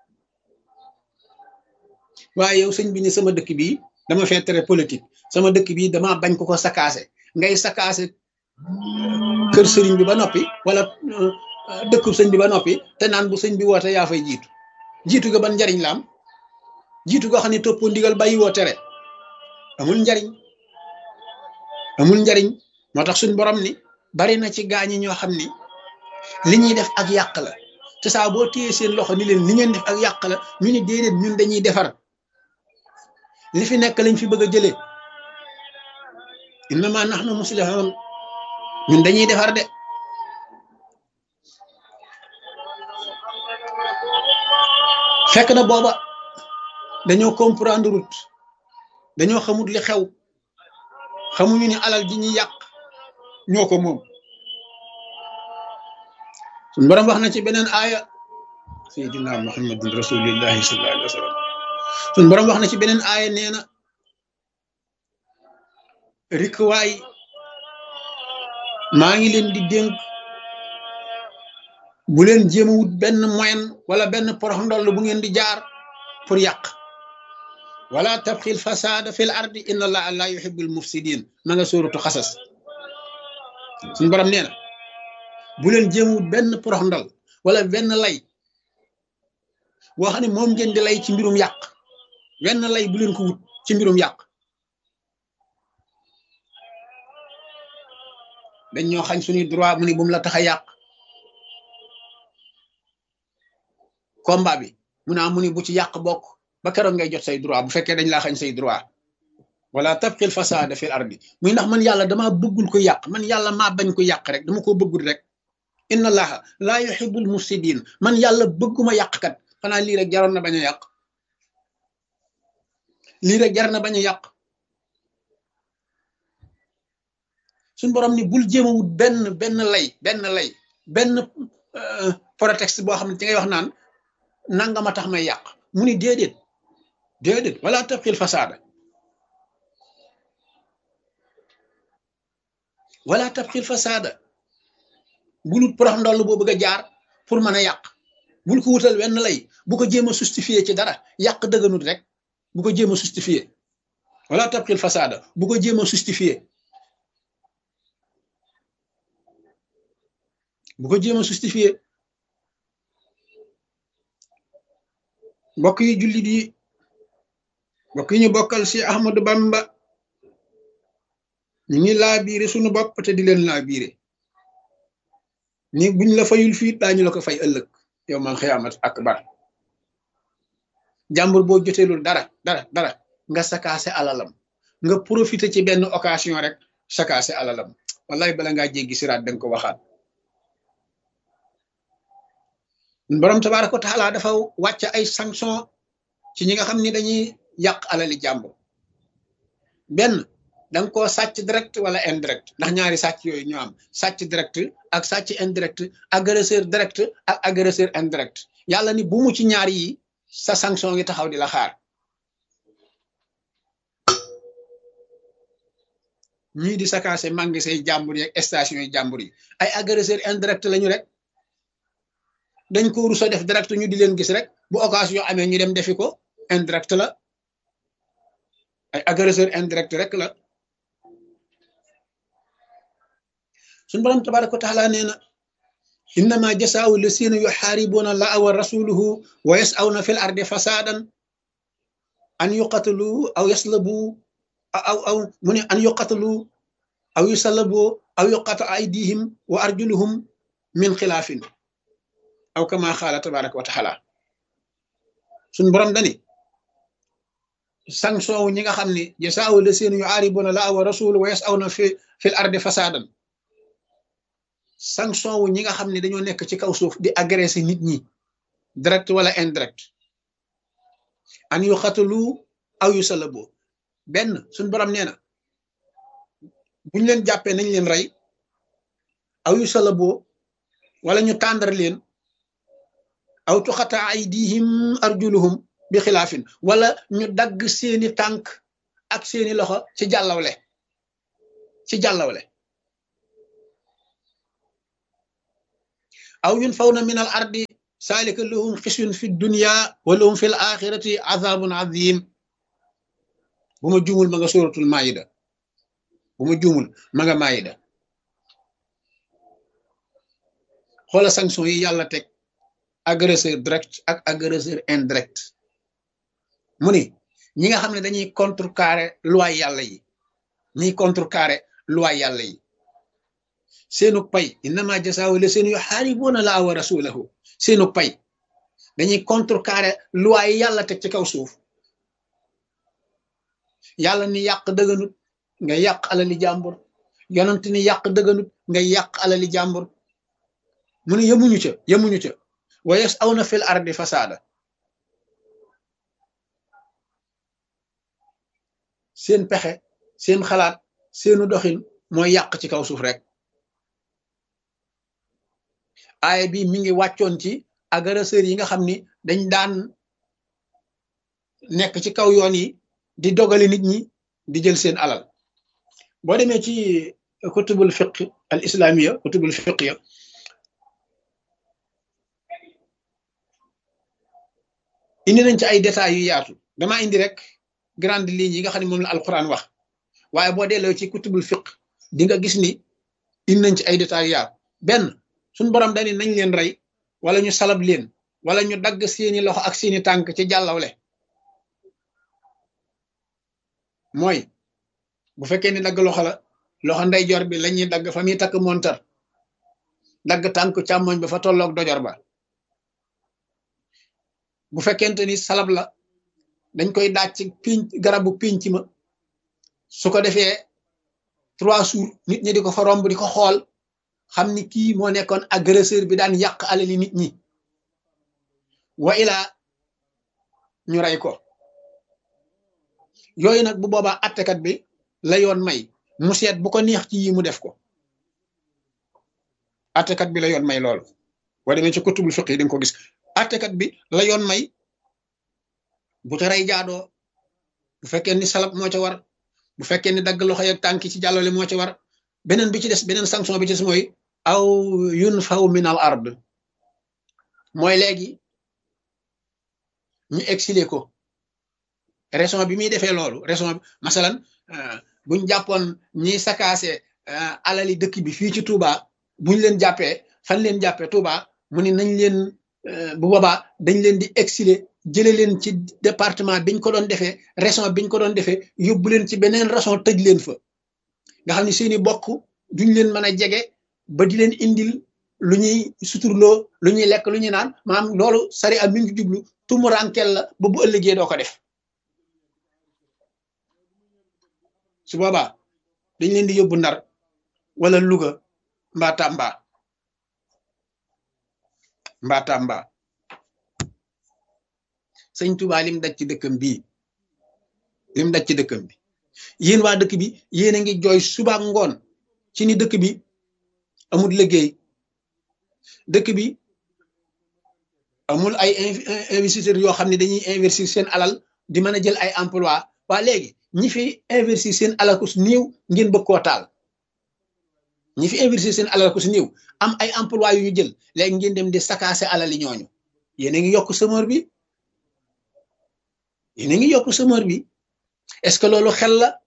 waaye yow sëñ bi ni sama dëkk bii dama fee tere politique sama dëkk bii dama bañ ko ko sakaase ngay sakaase kër sëriñ bi ba noppi wala dëkkub sëñ bi ba noppi te naan bu sëñ bi woote yaa fay jiitu jiitu ga ban njariñ la am jiitu goo xam ne toppoo ndigal bàyyi woo tere amul njariñ amul njariñ moo tax suñ borom ni bari na ci gaañi ñoo xam ni li ñuy def ak yàq la te saa boo téyee seen loxo ni leen li ngeen def ak yàq la ñu ni déedéet ñun dañuy defar li fi nekk lañ fi bëgg a jëlee innama nahnu muslihun ñun dañuy defar de fekk na booba dañoo comprendre route dañoo xamut li xew xamuñu ni alal ji ñuy yàq ñoo ko moom suñ borom wax na ci beneen aaya sayyidina muhammadin rasulillahi sallallahu alayhi wa sallam suñ borom wax na ci beneen aaya nee na rikwaay maa ngi leen di dénk bu leen jéem a wut benn moyen wala benn porox ndoll bu ngeen di jaar pour yàq wala tabxil fasada fil ardi inna allaha la yuhibbul mufsidin ma nga sóoratu xasas suñ borom nee na bu leen jéem a wut benn porox ndol wala benn lay boo xam ne moom ngeen di lay ci mbirum yàq wenn lay bu leen ko wut ci mbirum yàq dañ ñoo xañ suñuy droit mu ni bu mu la tax a yàq combat bi mu naa mu ni bu ci yàq bokk ba keroog ngay jot say droit bu fekkee dañ laa xañ say droit wala tabqil fasada fil ardi muy ndax man yàlla dama bëggul ko yàq man yàlla maa bañ ko yàq rek dama ko bëggul rek inna allaha laa yuhibbul mufsidin man yàlla bëgguma yàqkat xanaa lii rek jaroon na bañ a yàq lii rek jar na bañ a yàq suñ borom ni bul jéem a wut benn benn lay benn lay benn prétexte boo xam ne ci ngay wax naan nangama tax may yàq mu ni déedéet déedéet wala tabxil fasaada wala tabxil fasaada bul wut porox ndoll boo bëgg a jaar pour mën a yàq bul ko wutal wenn lay bu ko jéem a justifier ci dara yàq dëgganut rek bu ko jéem a justifier wala tabxil fasaada bu ko jéem a justifier bu ko jéem a justifier mbokk yi jullit yi mbokk yi ñu bokkal si Ahmadu Bamba ñu ngi laa biire suñu bopp te di leen laa biire ni buñ la fayul fii daañu la ko fay ëllëg yow man xiyaamat akbar jàmbur boo joteelul dara dara dara nga sakaase alalam nga profité ci benn occasion rek sakaase alalam wallahi bala ngaa jéggi siraat danga ko waxaat borom tabaaraka wa taala dafa wàcc ay sanction ci ñi nga xam ni dañuy yàq alali jàmbur benn danga koo sàcc direct wala indirect ndax ñaari sàcc yooyu ñoo am sàcc direct ak sàcc indirect agresseur direct ak agresseur indirect yàlla ni bu mu ci ñaar yi sa sanction ngi taxaw di la xaar ñii di sakaase mangi say jàmbur yi ak station yi jàmbur yi ay agresseur indirect lañu rek dañ ko rusa def direct ñu di leen gis rek bu occasion amee ñu dem defi ko indirect la ay agresseur indirect rek la suñ borom tabaraka wa taala nee na innama jasaau lasina yuxaaribuuna allaha wa rasuluhu wa yasawna fi l ardi fasadan an yuqatalu aw yaslabu aw aw mu ne an yuqatalu aw yusallabu aw yuqata aydihim wa arjuluhum min xilaafin aw kama xaala tabaraka wa taala suñ borom dani sanction wu ñi nga xam ne jasaawu la seen yu aaribuna la wa rasul wa yasawna fi fil ardi fasadan sanction wu ñi nga xam ne dañoo nekk ci kaw suuf di agressé nit ñi direct wala indirect an yu xatalu aw yu salabo benn suñ borom nee na buñ leen jàppee nañ leen rey aw yu salabo wala ñu tàndar leen aw tuxata aydihim arjuluhum bi xilaafin wala ñu dagg seeni tànk ak seeni loxo ci jàllawle ci jàllawle aw yun faw na min al ardi saalika lahum xisyun fi dunya wa lahum fi l axirati azabun azim bu ma juumul ma nga suratul maida bu ma juumul ma nga maida xoola sanction yi yàlla teg agresseur direct ak agresseur indirect mu ni ñi nga xam ne dañuy contrecarrer loi yàlla yi ñiy contrecarrer loi yàlla yi seenu pay innama jasaawu la seen yu xaaribuuna laa wa rasulahu seenu pay dañuy contrecarrer loi yi yàlla teg ci kaw suuf yàlla ni yàq dëgganut nga yàq alali jàmbur yonent ni yàq dëgganut nga yàq alali jàmbur mu ne yemuñu ca yemuñu ca wa yas'awna fil ardi fasaada seen pexe seen xalaat seenu doxin mooy yàq ci kaw suuf rek aaya bi mi ngi wàccoon ci agresseur yi nga xam ni dañ daan nekk ci kaw yoon yi di dogale nit ñi di jël seen alal boo demee ci kutubul fiq al islamiya kutubul fiqya indi nañ ci ay détails yu yaatu dama indi rek grande ligne yi nga xam ne moom la alquran wax waaye boo delloo ci kutubul fiq di nga gis ni indi nañ ci ay détails yu yaatu benn suñ borom dani nañ leen rey wala ñu salab leen wala ñu dagg seeni loxo ak seeni tànk ci jàllawle mooy bu fekkee ni dagg loxo la loxo ndeyjoor bi la ñuy dagg fa muy takk montar dagg tànk càmmoñ ba fa tolloog dojor ba bu fekkente ni salab la dañ koy daaj ci piñ garabu pinc ma su ko defee trois jours nit ñi di ko fa romb di ko xool xam ni kii moo nekkoon agresseur bi daan yàq alali nit ñi wa ilaa ñu rey ko yooyu nag bu boobaa attekat bi la yoon may mu seet bu ko neex ci yi mu def ko attekat bi la yoon may loolu boo demee ci kutubul fiq yi di nga ko gis attekat bi la yoon may bu ca rey jaadoo bu fekkee ni salab moo ca war bu fekkee ni dagg loxo yeeg tànki ci jàllale moo ca war beneen bi ci des beneen sanction bi ci des mooy aw yun faw min al ard mooy léegi ñu exilé ko raison bi muy defee loolu raison bi masalan buñ jàppoon ñiy sakaase alali dëkk bi fii ci Touba buñ leen jàppee fan leen jàppee Touba mu ni nañ leen bu boobaa dañ leen di exilé jële leen ci département biñ ko doon defee raison biñ ko doon defee yóbbu leen ci beneen raison tëj leen fa nga xam ne seeni bokk duñ leen mën a jege ba di leen indil lu ñuy suturloo lu ñuy lekk lu ñuy naan maanaam loolu sari am mi ngi jublu tumuraankel la ba bu ëllëgee doo ko def su boobaa dañ leen di yóbbu ndar wala Louga mbaa Tamba mbaa Tamba sëñ Tuubaa lim daj ci dëkkam bii lim daj ci dëkkam bi yéen waa dëkk bi yéen a ngi jooy suba ngoon ci ni dëkk bi amul liggéey dëkk bi amul ay investisseurs yoo xam ne dañuy investir seen alal di mën a jël ay emploi waa léegi ñi fi investir seen alal ko su néew ngeen bëgg koo taal ñi fi investir seen alal ko su néew am ay emploi yu ñu jël léegi ngeen dem di sakaase alal yi ñooñu yéen a ngi yokk semeur bi yéen a ngi yokk semeur bi est-ce que loolu xel la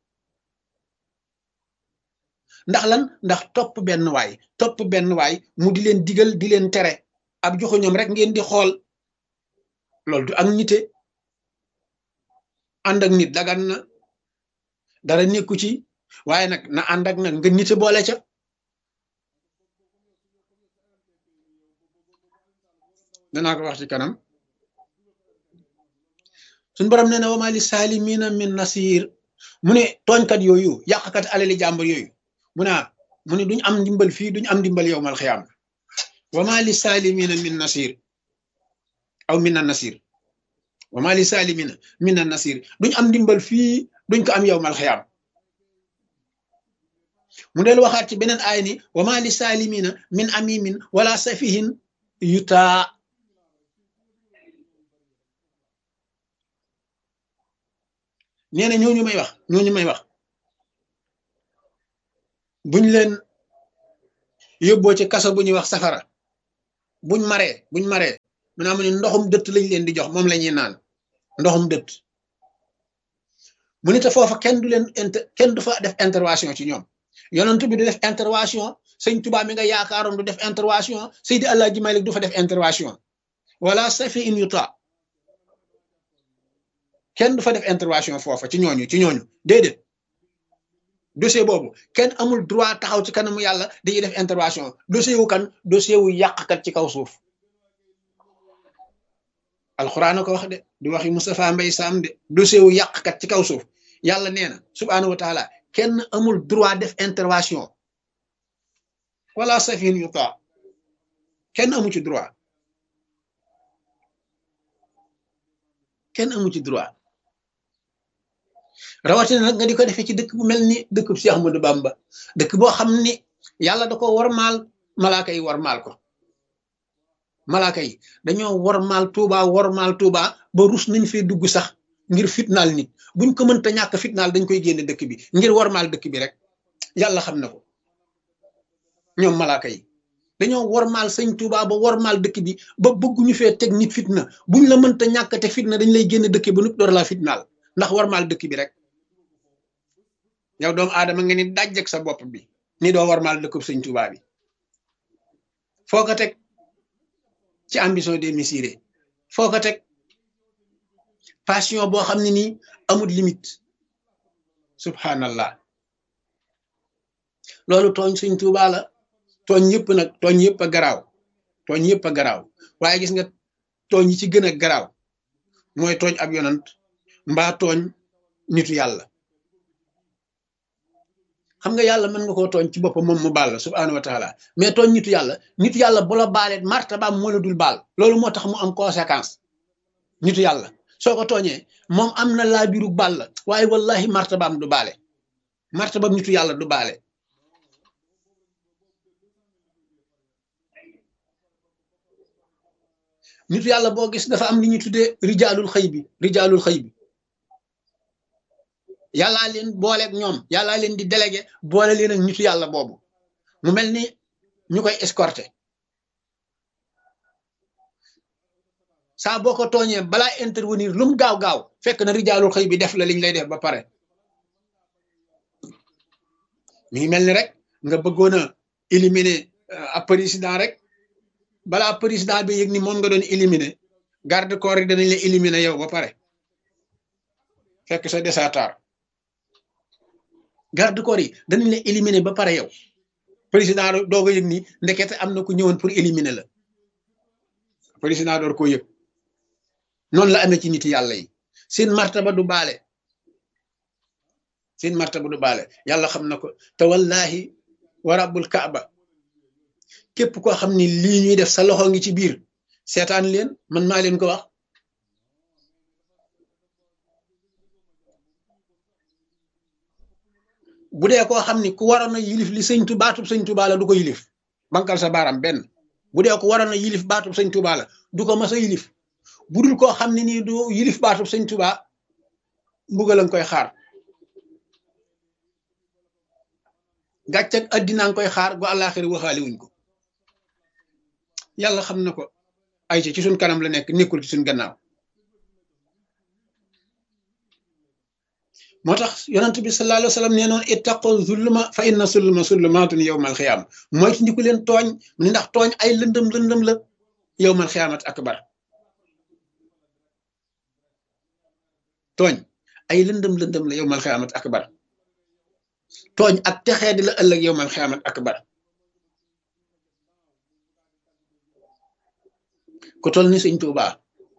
ndax lan ndax topp benn waay topp benn waay mu di leen digal di leen tere ab joxu ñoom rek ngeen di xool loolu du ak nite ànd ak nit dagan na dara nekku ci waaye nag na ànd ak nag nga nite boole ca danaa ko wax ci kanam suñ borom nee na wama li saalimina min nasir mu ne tooñkat yooyu yàqkat alali jàmbur yooyu mu ne mu ne duñ am ndimbal fii duñ am ndimbal yow mal xiyaam wama li saalimina min nasir aw min an nasir wama li saalimina min an nasir duñ am ndimbal fii duñ ko am yow mal xiyaam mu del waxaat ci beneen aay ni wama li saalimina min amimin wala safihin yutaa nee na ñooñu may wax ñooñu may wax buñ leen yóbboo ci kaso bu ñuy wax safara buñ maree buñ maree mu naa mu ne ndoxum dëtt lañ leen di jox moom la ñuy naan ndoxum dëtt mu ne te foofa kenn du leen inter kenn du fa def intervention ci ñoom yonent bi du def intervention sëñ Tuubaa mi nga yaakaaroon du def intervention Seydi Alaaji Malik du fa def intervention wala safi in yuta kenn du fa def intervention foofa ci ñooñu ci ñooñu déedéet dossier boobu kenn amul droit taxaw ci kanamu yàlla dañuy def intervention dossier wu kan dossier wu yàqkat ci kaw suuf alxuraan a ko wax de di waxi Moustapha Mbay Sam de dossier wu yàqkat ci kaw suuf yàlla nee na subhaanahu wa taala kenn amul droit def intervention wala safin yuta kenn amu ci droit kenn amu ci droit rawatina nag nga di ko defee ci dëkk bu mel ni dëkk bu Cheikh Ahmadou Bamba dëkk boo xam ni yàlla da ko warmaal malaaka yi warmaal ko malaaka yi dañoo warmaal Tuuba warmaal Tuuba ba rus nañ fee dugg sax ngir fitnaal nit buñ ko mënta ñàkk fitnaal dañ koy génne dëkk bi ngir warmaal dëkk bi rek yàlla xam na ko ñoom malaaka yi dañoo warmaal sëñ Tuuba ba warmaal dëkk bi ba bëgguñu fee teg nit fitna buñ la mënta ñàkk te fitna dañ lay génne dëkk ba nupp door laa fitnaal ndax warmaal dëkk bi rek yow doomu aadama nga ni dajjeg sa bopp bi ni doo warmaal dëkkub sëñ Tuuba bi foo ko teg ci ambition démesurée foo ko teg passion boo xam ne nii amul limite subhanallah loolu tooñ sëñ Tuuba la tooñ yëpp nag tooñ yëpp a garaaw tooñ yëpp a garaaw waaye gis nga tooñ yi ci gën a garaaw mooy tooñ ab yonant mbaa tooñ nitu yàlla xam nga yàlla mën nga koo tooñ ci boppam moom mu baal la subhaanahu wa taala mais tooñ nitu yàlla nitu yàlla bu la baalee martabaam moo la dul baal loolu moo tax mu am conséquence nitu yàlla soo ko tooñee moom am na laa biru baal la waaye wallahi martabaam du baale martabaam nitu yàlla du baale nitu yàlla boo gis dafa am li ñuy tuddee rijaalul xëy bi rijaalul xëy bi yàllaa leen booleeg ñoom yàllaa leen di délégué boole leen ak nitu yàlla boobu mu mel ni ñu koy escorté saa boo ko tooñee balaa intervenir lu mu gaaw gaaw fekk na rijaalul xëy bi def la liñ lay def ba pare mi ngi mel ni rek nga bëggoon a éliminer ab président rek balaa président bi yëg ni moom nga doon éliminer garde corps yi danañ la éliminer yow ba pare fekk sa desatar garde corps yi danañ la éliminer ba pare yow président doog a yëg ni ndekete am na ku ñëwoon pour éliminer la président door koo yëg noonu la amee ci nit yàlla yi seen martaba du baale seen martaba du baale yàlla xam na ko te wallahi wa rabbul kaaba képp koo xam ni lii ñuy def sa loxo ngi ci biir seetaan leen man maa leen ko wax bu dee koo xam ni ku waroon a yilif li sëñ tu baatub sëñ Tuubaa la du ko yilif bankal sa baaraam benn bu dee ko waroon a yilif baatub sëñ Tuubaa la du ko mas a yilif bu dul koo xam ne nii du yilif baatub sëñ Tuubaa mbugal nga koy xaar gàcc ak addinaa nga koy xaar gu àllaaxira waxaale wuñ ko yàlla xam na ko ay ci suñ kanam la nekk nekkul ci suñ gannaaw moo tax yonent bi sallallahu alayhi wa sallam nee noon ittaqu zulma fa inna zulma zulmaatun yowmal xiyaama mooy ci ndiku leen tooñ mu ne ndax tooñ ay lëndëm lëndëm la yowmal xiyaamat akbar tooñ ay lëndëm lëndëm la yowmal xiyaamat akbar tooñ ak texee di la ëllëg yowmal xiyaamat akbar ku tol ni sëñ Tuubaa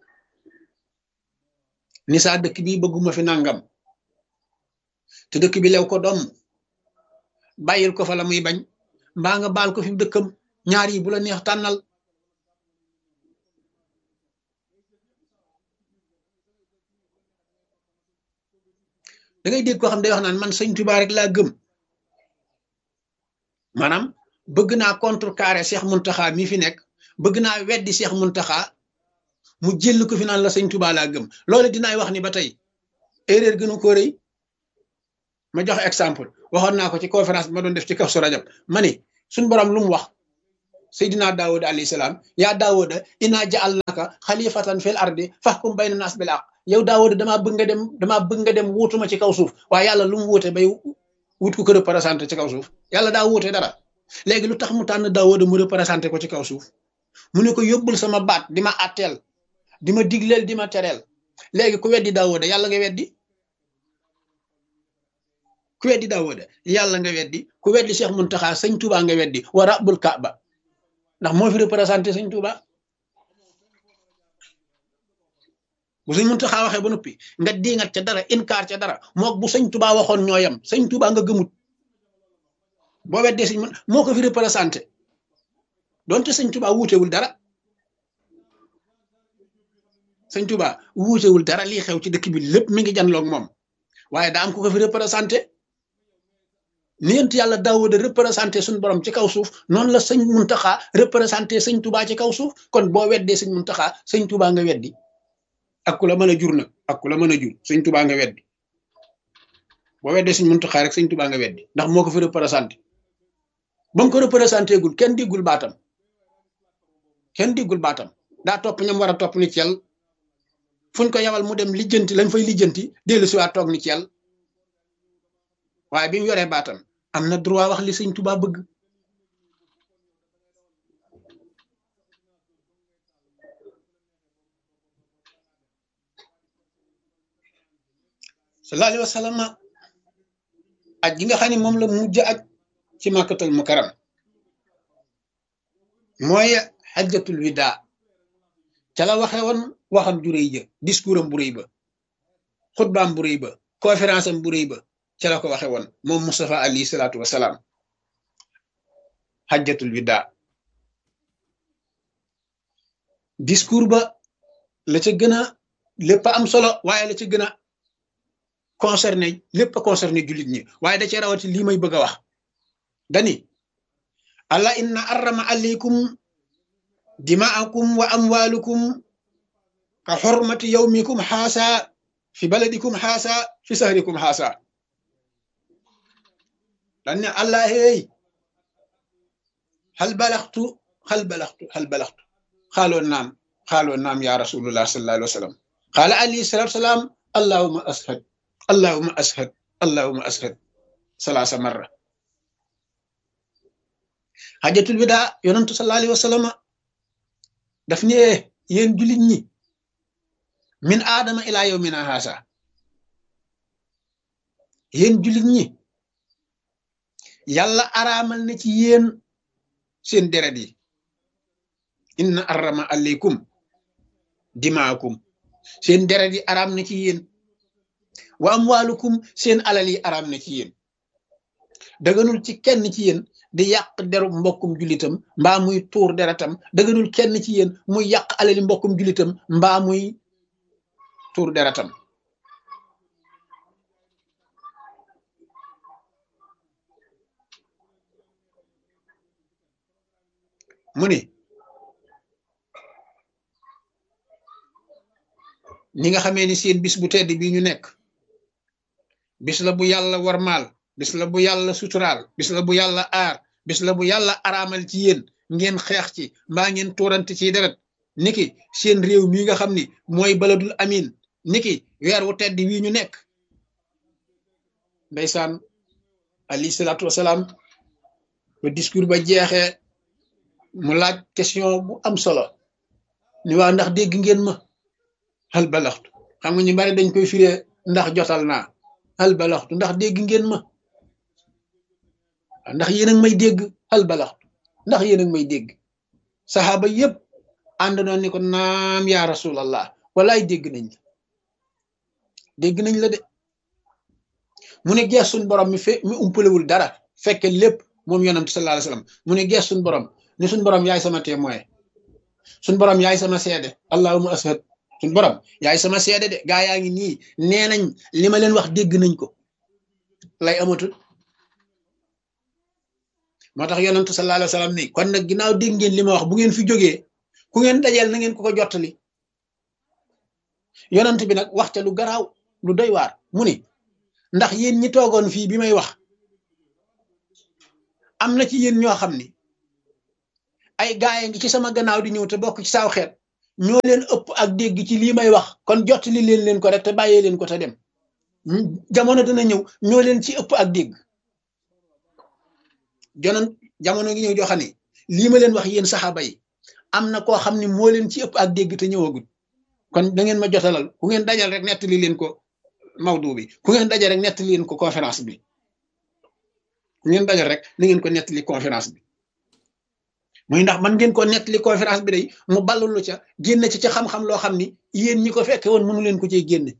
ni saa dëkk bi bëgguma fi nangam te dëkk bi lew ko doom bàyyil ko fa la muy bañ mbaa nga baal ko fi dëkkam ñaar yi bu la neex tànnal da ngay dégg koo xam day wax naan man sëñ Tuubaa rek laa gëm maanaam bëgg naa contrecarrer Cheikh Muntaxa mi fi nekk bëgg naa weddi Cheikh Muntaxa mu jël ko fi naan la sëñ Tuubaa laa gëm loolu dinaay wax ni ba tey erreur gënu ko rëy ma joxe exemple waxoon naa ko ci conférence bi ma doon def ci kaw su rajab ma ni suñ borom lu mu wax seydina daawuda alayhi salaam yaa daawuda inna ja'alnaka xalifatan fil ardi fahkum bayna nas bil haqq yow daawuda damaa bëgg nga dem damaa bëgg nga dem wuutuma ci kaw suuf waaye yàlla lu mu wuute bay wut ko ko représenté ci kaw suuf yàlla daa wuute dara léegi lu tax mu tànn daawuda mu représenté ko ci kaw suuf mu ne ko yóbbul sama baat di ma atteel di ma digleel di ma tereel léegi ku weddi daawuda yàlla nga weddi ku weddi daawuda yàlla nga weddi ku weddi Cheikh Muntaxa sëñ Touba nga weddi wa rabbul kaaba ndax moo fi représenté sëñ Touba bu sëñ Muntaxa waxee ba noppi nga diingat ca dara inkaar ca dara mook bu sëñ Touba waxoon ñooyam sëñ Touba nga gëmut boo weddee sëñ mun moo ko fi représenté donte sëñ Touba wuutewul dara sëñ Touba wuutewul dara lii xew ci dëkk bi lépp mi ngi janloog moom waaye daa am ku ko fi représenté ni yent yàlla Daawuda représenté suñ borom ci kaw suuf noonu la sëñ Muntaxa représenté sëñ Touba ci kaw suuf kon boo weddee sëñ Muntaxa sëñ Touba nga weddi ak ku la mën a jur nag ak ku la mën a jur sëñ Touba nga weddi boo weddee sëñ Muntaxa rek sëñ Touba nga weddi ndax moo ko fi représenté ba mu ko représenté gul kenn diggul baatam kenn diggul baatam daa topp ñam war a topp ni ci yàlla fuñ ko yawal mu dem lijjanti lañ fay lijjanti dellu si waat toog ni ci yàlla waaye bi mu yoree baatam am na droit wax li sëñ Touba bëgg sallallahu alayhi wa sallam aj gi nga xam ne moom la mujj aj ci màkkatal mukaram mooy xajjatul wida ca la waxe woon waxam ju rëy ja discours am bu rëy ba xutbaam bu rëy ba conférence am bu rëy ba ca la ko waxe woon moom Moustapha alayhi salaatu wasalaam xajjatul wida discours ba la ca gën a lépp am solo waaye la ca gën a concerné lépp a concerné jullit ñi waaye da cee rawati lii may bëgg a wax dani allah inna arrama alaykum dimaakum wa amwalukum ka xormati yawmikum xaasa fi baladikum xaasa fi sahrikum xaasa dan ne allah hey hal balaxtu hal balaxtu hal balaxtu xaaloo naam xaaloo naam ya rasulullah sallallahu alayhi wa sallam xaala alayhi salatu salaam allahuma ashad allahuma ashad allahuma ashad salaasa marra xajatul wida yonantu sallallahu alayhi wa sallam daf ne yéen jullit ñi min aadama ilaa yawmina haasa yéen jullit ñi yàlla araamal na ci yéen seen deret yi inna arrama aleykum dimaakum seen deret yi araam na ci yéen wa amwaalukum seen alal yi araam na ci yéen daganul ci kenn ci yéen di yàq deru mbokkum julitam mbaa muy tuur deretam daganul kenn ci yéen muy yàq alali mbokkum julitam mbaa muy tuur deretam mu ni ni nga xamee ni seen bis bu tedd bi ñu nekk bis la bu yàlla warmaal bis la bu yàlla suturaal bis la bu yàlla aar bis la bu yàlla araamal ci yéen ngeen xeex ci mbaa ngeen tuurante ci deret niki seen réew mi nga xam ni mooy baladul amin niki weer wu tedd wii ñu nekk ndeysaan alayhi salaatu wasalaam ba discours ba jeexee mu laaj question bu am solo ni waa ndax dégg ngeen ma hal balaxtu xam nga ñu bari dañ koy firee ndax jotal naa hal balaxtu ndax dégg ngeen ma ndax yéen a ngi may dégg hal balaxtu ndax yéen a ngi may dégg saxaaba yépp ànd na ni ko naam yaa rasulallah walaay dégg nañ la dégg nañ la de mu ne gees suñ borom mi fe mi umpalewul dara fekke lépp moom yonent sallallahu alayhi wasallam mu ne gees suñ borom ni suñ borom yaay sama témoin suñ borom yaay sama seede allahumma ashad suñ borom yaay sama seede de gaa yaa ngi nii nee nañ li ma leen wax dégg nañ ko lay amatul moo tax yonentu sallallahu alayhi wasallam ni kon nag ginnaaw dégg ngeen li ma wax bu ngeen fi jógee ku ngeen dajeel na ngeen ko ko jottali yonent bi nag wax ca lu garaaw lu doy waar mu ni ndax yéen ñi toogoon fii bi may wax am na ci yéen ñoo xam ni ay gaay ngi ci sama gannaaw di ñëw te bokk ci saaw xeet ñoo leen ëpp ak dégg ci lii may wax kon jot li leen leen ko rek te bàyyee leen ko te dem jamono dina ñëw ñoo leen ci ëpp ak dégg jonoon jamono ngi ñëw joo xam ne lii ma leen wax yéen saxaaba yi am na koo xam ne moo leen ci ëpp ak dégg te ñëwagul kon da ngeen ma jotalal ku ngeen dajal rek nettali leen ko mawdu bi ku ngeen dajal rek nettali leen ko conférence bi ku ngeen dajal rek na ngeen ko nettali conférence bi muy ndax man ngeen ko nettali conférence bi day mu ballulu ca génne ci ca xam-xam loo xam ni yéen ñi ko fekke woon mënu leen ko cee génne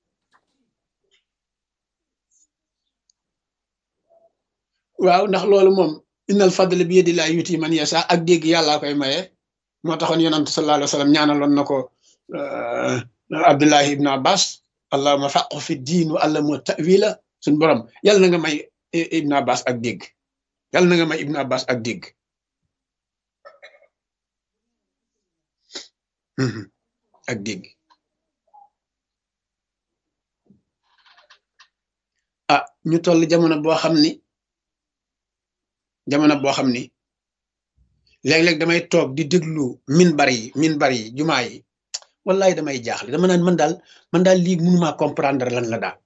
waaw ndax loolu moom innal fadla bi yadillahi yuti man yasa ak dégg yàllaa koy maye moo taxoon yonent sallallahu alayhi wa sallam ñaanaloon na ko abdullahi ibn abbas allahuma faqu fi diin wa allamu tawila suñ borom yàlla na nga may ibn abbas ak dégg yàlla na nga may ibn abbas ak dégg ak dégg ah ñu toll jamono boo xam ni jamono boo xam ni léeg-léeg damay toog di déglu minbar yi minbar yi jumaa yi wallahi damay jaaxle dama naan man daal man daal lii mënumaa comprendre lan la daal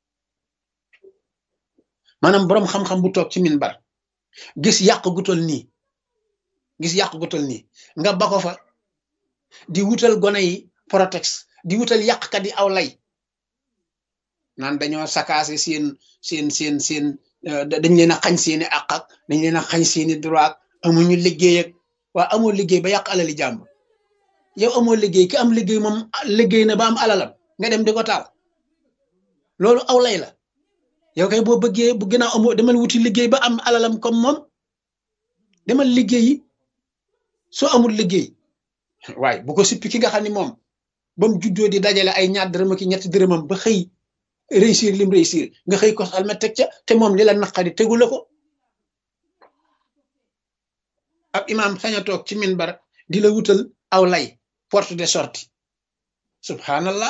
maanaam boroom xam-xam bu toog ci minbar gis yàq gu tol nii gis yàq gu tol nii nga ba ko fa di wutal gone yi protex di wutal yàqkat yi aw lay naan dañoo sakaase seen seen seen seen dañ leen a xañ seeni àq ak dañ leen a xañ seeni droit amuñu liggéey ak waa amoo liggéey ba yàq alali jàmb yow amoo liggéey ki am liggéey moom liggéey na ba am alalam nga dem di ko taal loolu aw lay la yow kay boo bëggee bu gën a amoo demal wuti liggéey ba am alalam comme moom demal liggéeyi soo amul liggéey waaye bu ko sippi ki nga xam ne moom ba mu juddoo di dajale ay ñaar dërëm ak ñetti dërëmam ba xëy réussir lim réussir nga xëy ko almet teg ca te moom li la naqari tegu la ko ab imaam sañ a toog ci minbar di la wutal aw lay porte de sortie subhanallah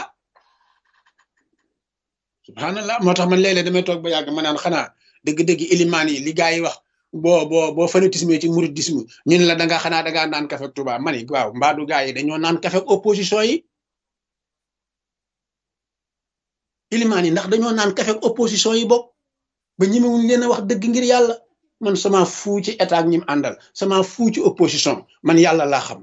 subhanallah moo tax man léeg-léeg damay toog ba yàgg ma naan xanaa dëgg-dëgg ilimaan yi li gaa yi wax boo boo boo fanatisme ci mouridisme ñu ne la da nga xanaa da ngaa naan kafe Tuuba ma ni waaw mbaadu gaa yi dañoo naan kafe opposition yi ilimaan yi ndax dañoo naan kafe opposition yi bokk ba ñemewuñ leen a wax dëgg ngir yàlla man sama fuu ci état ak ñim àndal sama fuu ci opposition man yàlla laa xam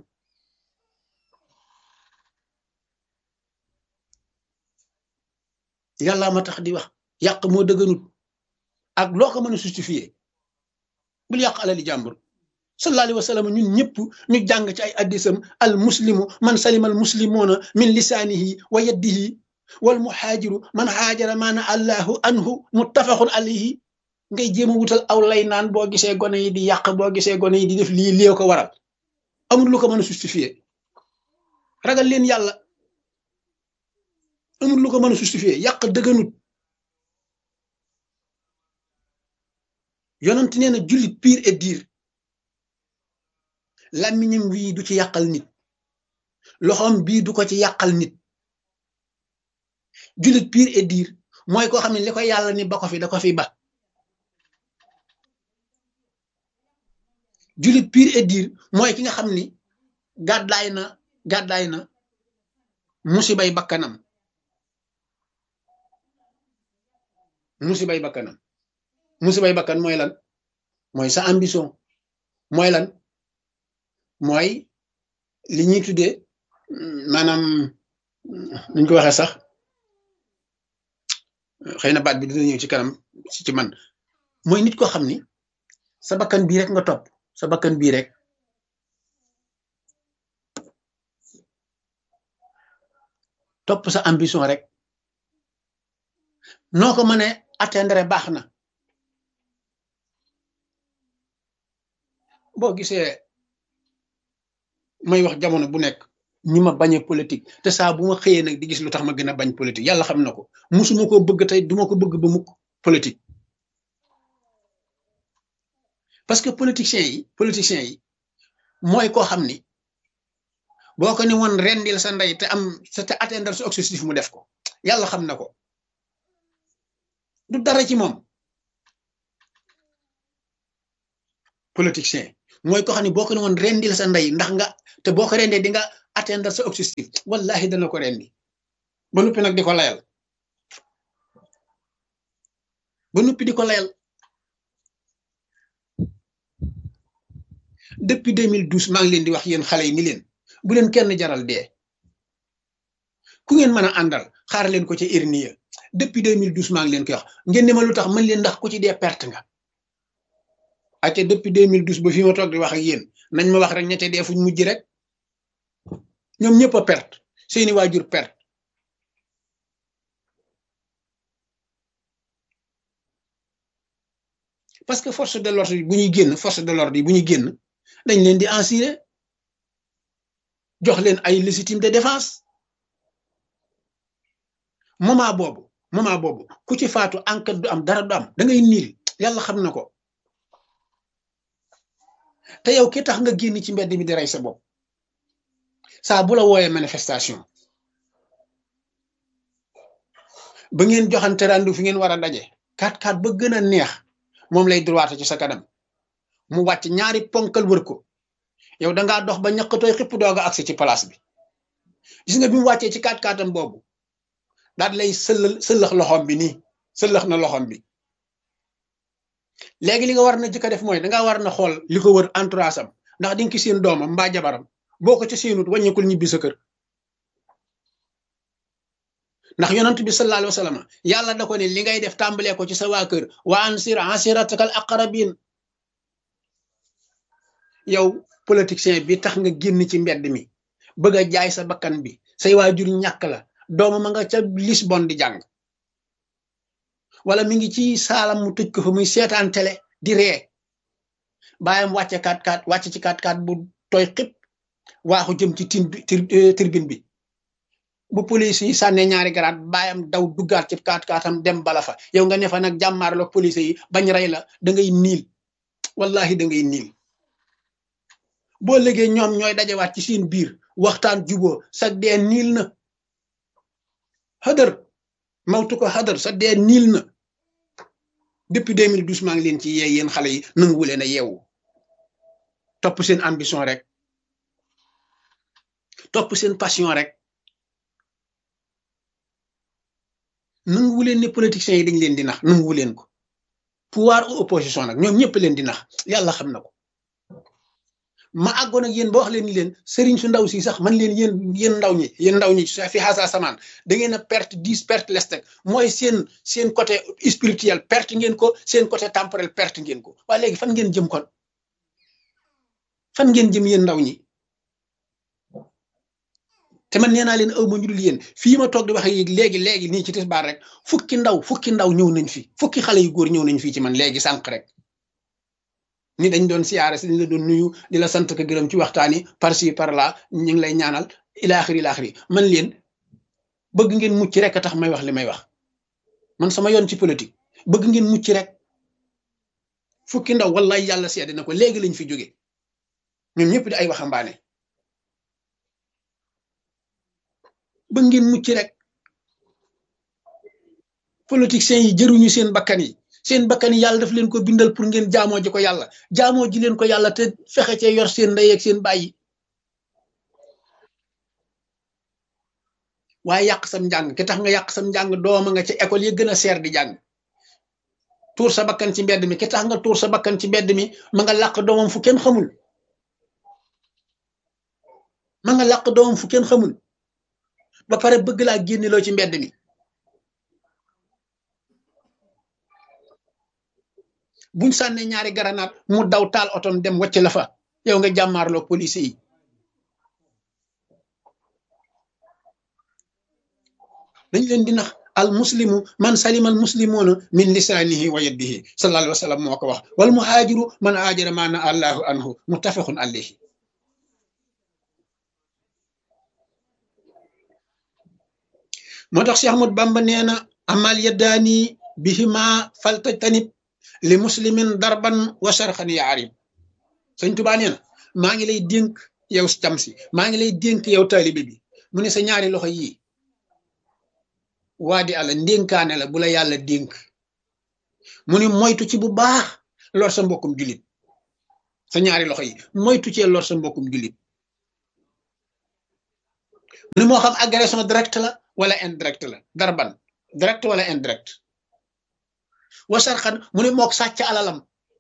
yàllaa ma tax di wax yàq moo dëgganut ak loo ko mën a justifier bul yàq alali jàmbur sallallahu alayhi wa sallam ñun ñëpp ñu jàng ci ay addisam al muslimu man salima al muslimuna min lisaanihi wa yaddihi wal muhaajiru man haajara maana allahu anhu muttafaqun alayhi ngay jéem a wutal aw lay naan boo gisee gone yi di yàq boo gisee gone yi di def lii lii ko waral amul lu ko mën a justifier ragal leen yàlla amul lu ko mën a justifier yàq dëgganut yonent nee na jullit pire et dire làmmiñam wii du ci yàqal nit loxoom bii du ko ci yàqal nit jullit pire et dire mooy koo xam ne li ko yàlla ni ba ko fi da ko fi ba jullit pire et dire mooy ki nga xam ni gàddaay na gàddaay na musibay bakkanam musibay bakkanam musibay bakkan mooy lan mooy sa ambition mooy lan mooy li ñuy tuddee maanaam nuñ ko waxee sax xëy na baat bi dina ñëw ci kanam ci man mooy nit koo xam ni sa bakkan bii rek nga topp sa bakkan bii rek topp sa ambition rek noo ko mënee atteindre baax na boo gisee may wax jamono bu nekk ñi ma bañe politique te saa bu ma xëyee nag di gis lu tax ma gën a bañ politique yàlla xam na ko musuma ko bëgg tey duma ko bëgg ba mukk politique parce que politiciens yi politiciens yi mooy koo xam ni boo ko ni woon rendil sa ndey te am sa te atteindre sa objectif mu def ko yàlla xam na ko du dara ci moom politicien mooy ko xam ne boo ko ne woon rendil sa ndey ndax nga te boo ko rendee di nga atteindre sa objectif wallahi dana ko rendi ba noppi nag di ko layal ba noppi di ko layal depuis 2012 maa ngi leen di wax yéen xale yi ni leen bu leen kenn jaral dee ku ngeen mën a àndal xaar leen ko ci irniya depuis 2012 maa ngi leen koy wax ngeen ne ma lu tax mën leen ndax ku ci dee perte nga ate depuis 2012 ba fi ma toog di wax ak yéen nañ ma wax rek ñette dee fuñ mujj rek ñoom ñëpp a perte seeni waajur perte parce que force de l'ordre yi bu ñuy génn force de l'ordre yi bu ñuy génn dañ leen di assurer jox leen ay légitime de défense moment boobu moment boobu ku ci faatu enquête du am dara du am da ngay niil yàlla xam na ko te yow ki tax nga génn ci mbedd mi di rey sa bopp saa bu la wooyee manifestation ba ngeen joxante randu fi ngeen war a daje kat kat ba gën a neex moom lay droite ci sa kanam mu wàcc ñaari ponkal wër ko yow dangaa dox ba ñaqatooy xipp doog a agsi ci place bi gis nga bi mu wàccee ci kat katam boobu daal lay sëllal sëllax loxoom bi nii sëllax na loxoom bi léegi li nga war na jëkk a def mooy dangaa war na xool li ko wër entourage am ndax di nga ki seen doomam mbaa jabaram boo ko ci seenut wàññeekul ñibbi sa kër ndax yonent bi sallallahu alayhi wa sallam yàlla da ko ne li ngay def tàmbalee ko ci sa waa kër wa ansir ansiratakal aqrabin yow politicien bi tax nga génn ci mbedd mi bëgg a jaay sa bakkan bi say waajur ñàkk la dooma ma nga ca Lisbonne di jàng wala mi ngi ci saalam mu tëj ko fa muy seetaan télé di ree bàyyam wàcce kaat kaat wàcce ci kaat kaat bu tooy xib waaxu jëm ci tin tribune bi bu police yi sànnee ñaari garaat bàyyam daw duggaat ci kaat kaatam dem bala fa yow nga ne fa nag jàmmaarloog police yi bañ rey la da ngay niil wallahi da ngay niil boo léegi ñoom ñooy dajewaat ci seen biir waxtaan juboo sa dee niil na xadar mawtu ko xadar sa dee niil na depuis 2012 maa ngi leen ci yee yéen xale yi nanguwu leen a yeewu topp seen ambition rek topp seen passion rek nanguwu leen ne politiciens yi dañ leen di nax nanguwu leen ko pouvoir ou opposition nag ñoom ñëpp leen di nax yàlla xam na ko ma àggoon ak yéen ba wax leen ni leen sëriñ su ndaw si sax man leen yéen yéen ndaw ñi yéen ndaw ñi fi xaasa samaan da ngeen a perte dix perte lestek mooy seen seen côté spirituel perte ngeen ko seen côté temporel perte ngeen ko waaye léegi fan ngeen jëm kon fan ngeen jëm yéen ndaw ñi te man nee naa leen aw ma ñu dul yéen fii ma toog di wax ak léegi léegi nii ci tisbaar rek fukki ndaw fukki ndaw ñëw nañ fi fukki xale yu góor ñëw nañ fii ci man léegi sànq rek ni dañ doon siyaare si dañ la doon nuyu di la sant ko gërëm ci waxtaan yi par ci par là ñu ngi lay ñaanal ilaaxiri ilaaxiri man leen bëgg ngeen mucc rek a tax may wax li may wax man sama yoon ci politique bëgg ngeen mucc rek fukki ndaw wallahi yàlla seede na ko léegi lañ fi jóge ñoom ñëpp di ay waxambaane bëgg ngeen mucc rek politiciens yi jëruñu seen bakkan yi seen bakkan yi yàlla daf leen ko bindal pour ngeen jaamoo ji ko yàlla jaamoo ji leen ko yàlla te fexe cee yor seen ndey ak seen bàyyi waaye yàq sam njàng ki tax nga yàq sam njàng dooma nga ca école yi gën a seer di jàng tuur sa bakkan ci mbedd mi ki tax nga tuur sa bakkan ci mbedd mi ma nga làq doomam fu kenn xamul ma nga làq doomam fu kenn xamul ba pare bëgg laa génneloo ci mbedd mi buñ sànnee ñaari garanaat mu daw taal otom dem wacc la fa yow nga jàmmaarloo police yi dañ leen di nax al muslimu man salima al muslimuna min lisaanihi wa yadihi sallallahu alayhi wa sallam moo ko wax wal muhaajiru man haajara ma na allahu anhu muttafaqun alayhi moo tax Cheikh Ahmad Bamba nee na amal yaddaani bihima faltajtanib li muslimin darban wa sharxan ya arib sëñ Tuubaa nee na maa ngi lay dénk yow cam si maa ngi lay dénk yow taalibe bi mu ne sa ñaari loxo yii waa di àlla ndénkaane la bu la yàlla dénk mu ne moytu ci bu baax lor sa mbokkum julit sa ñaari loxo yi moytu cee lor sa mbokkum jullit mu ne moo xam agression direct la wala indirect la darban direct wala indirect wasarxan mu ne mook sàcc alalam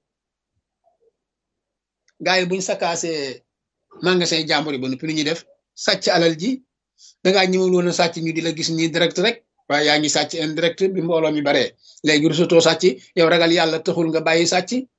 gaa yi buñ sakaasee magasin jàmbur yi ba noppi lu ñuy def sàcc alal ji dangaa ñëwul woon a sàcc ñu di la gis nii direct rek waaye yaa ngi sàcc indirect bi mbooloo mi baree léegi rusatoo sàcc yow ragal yàlla taxul nga bàyyi sàcc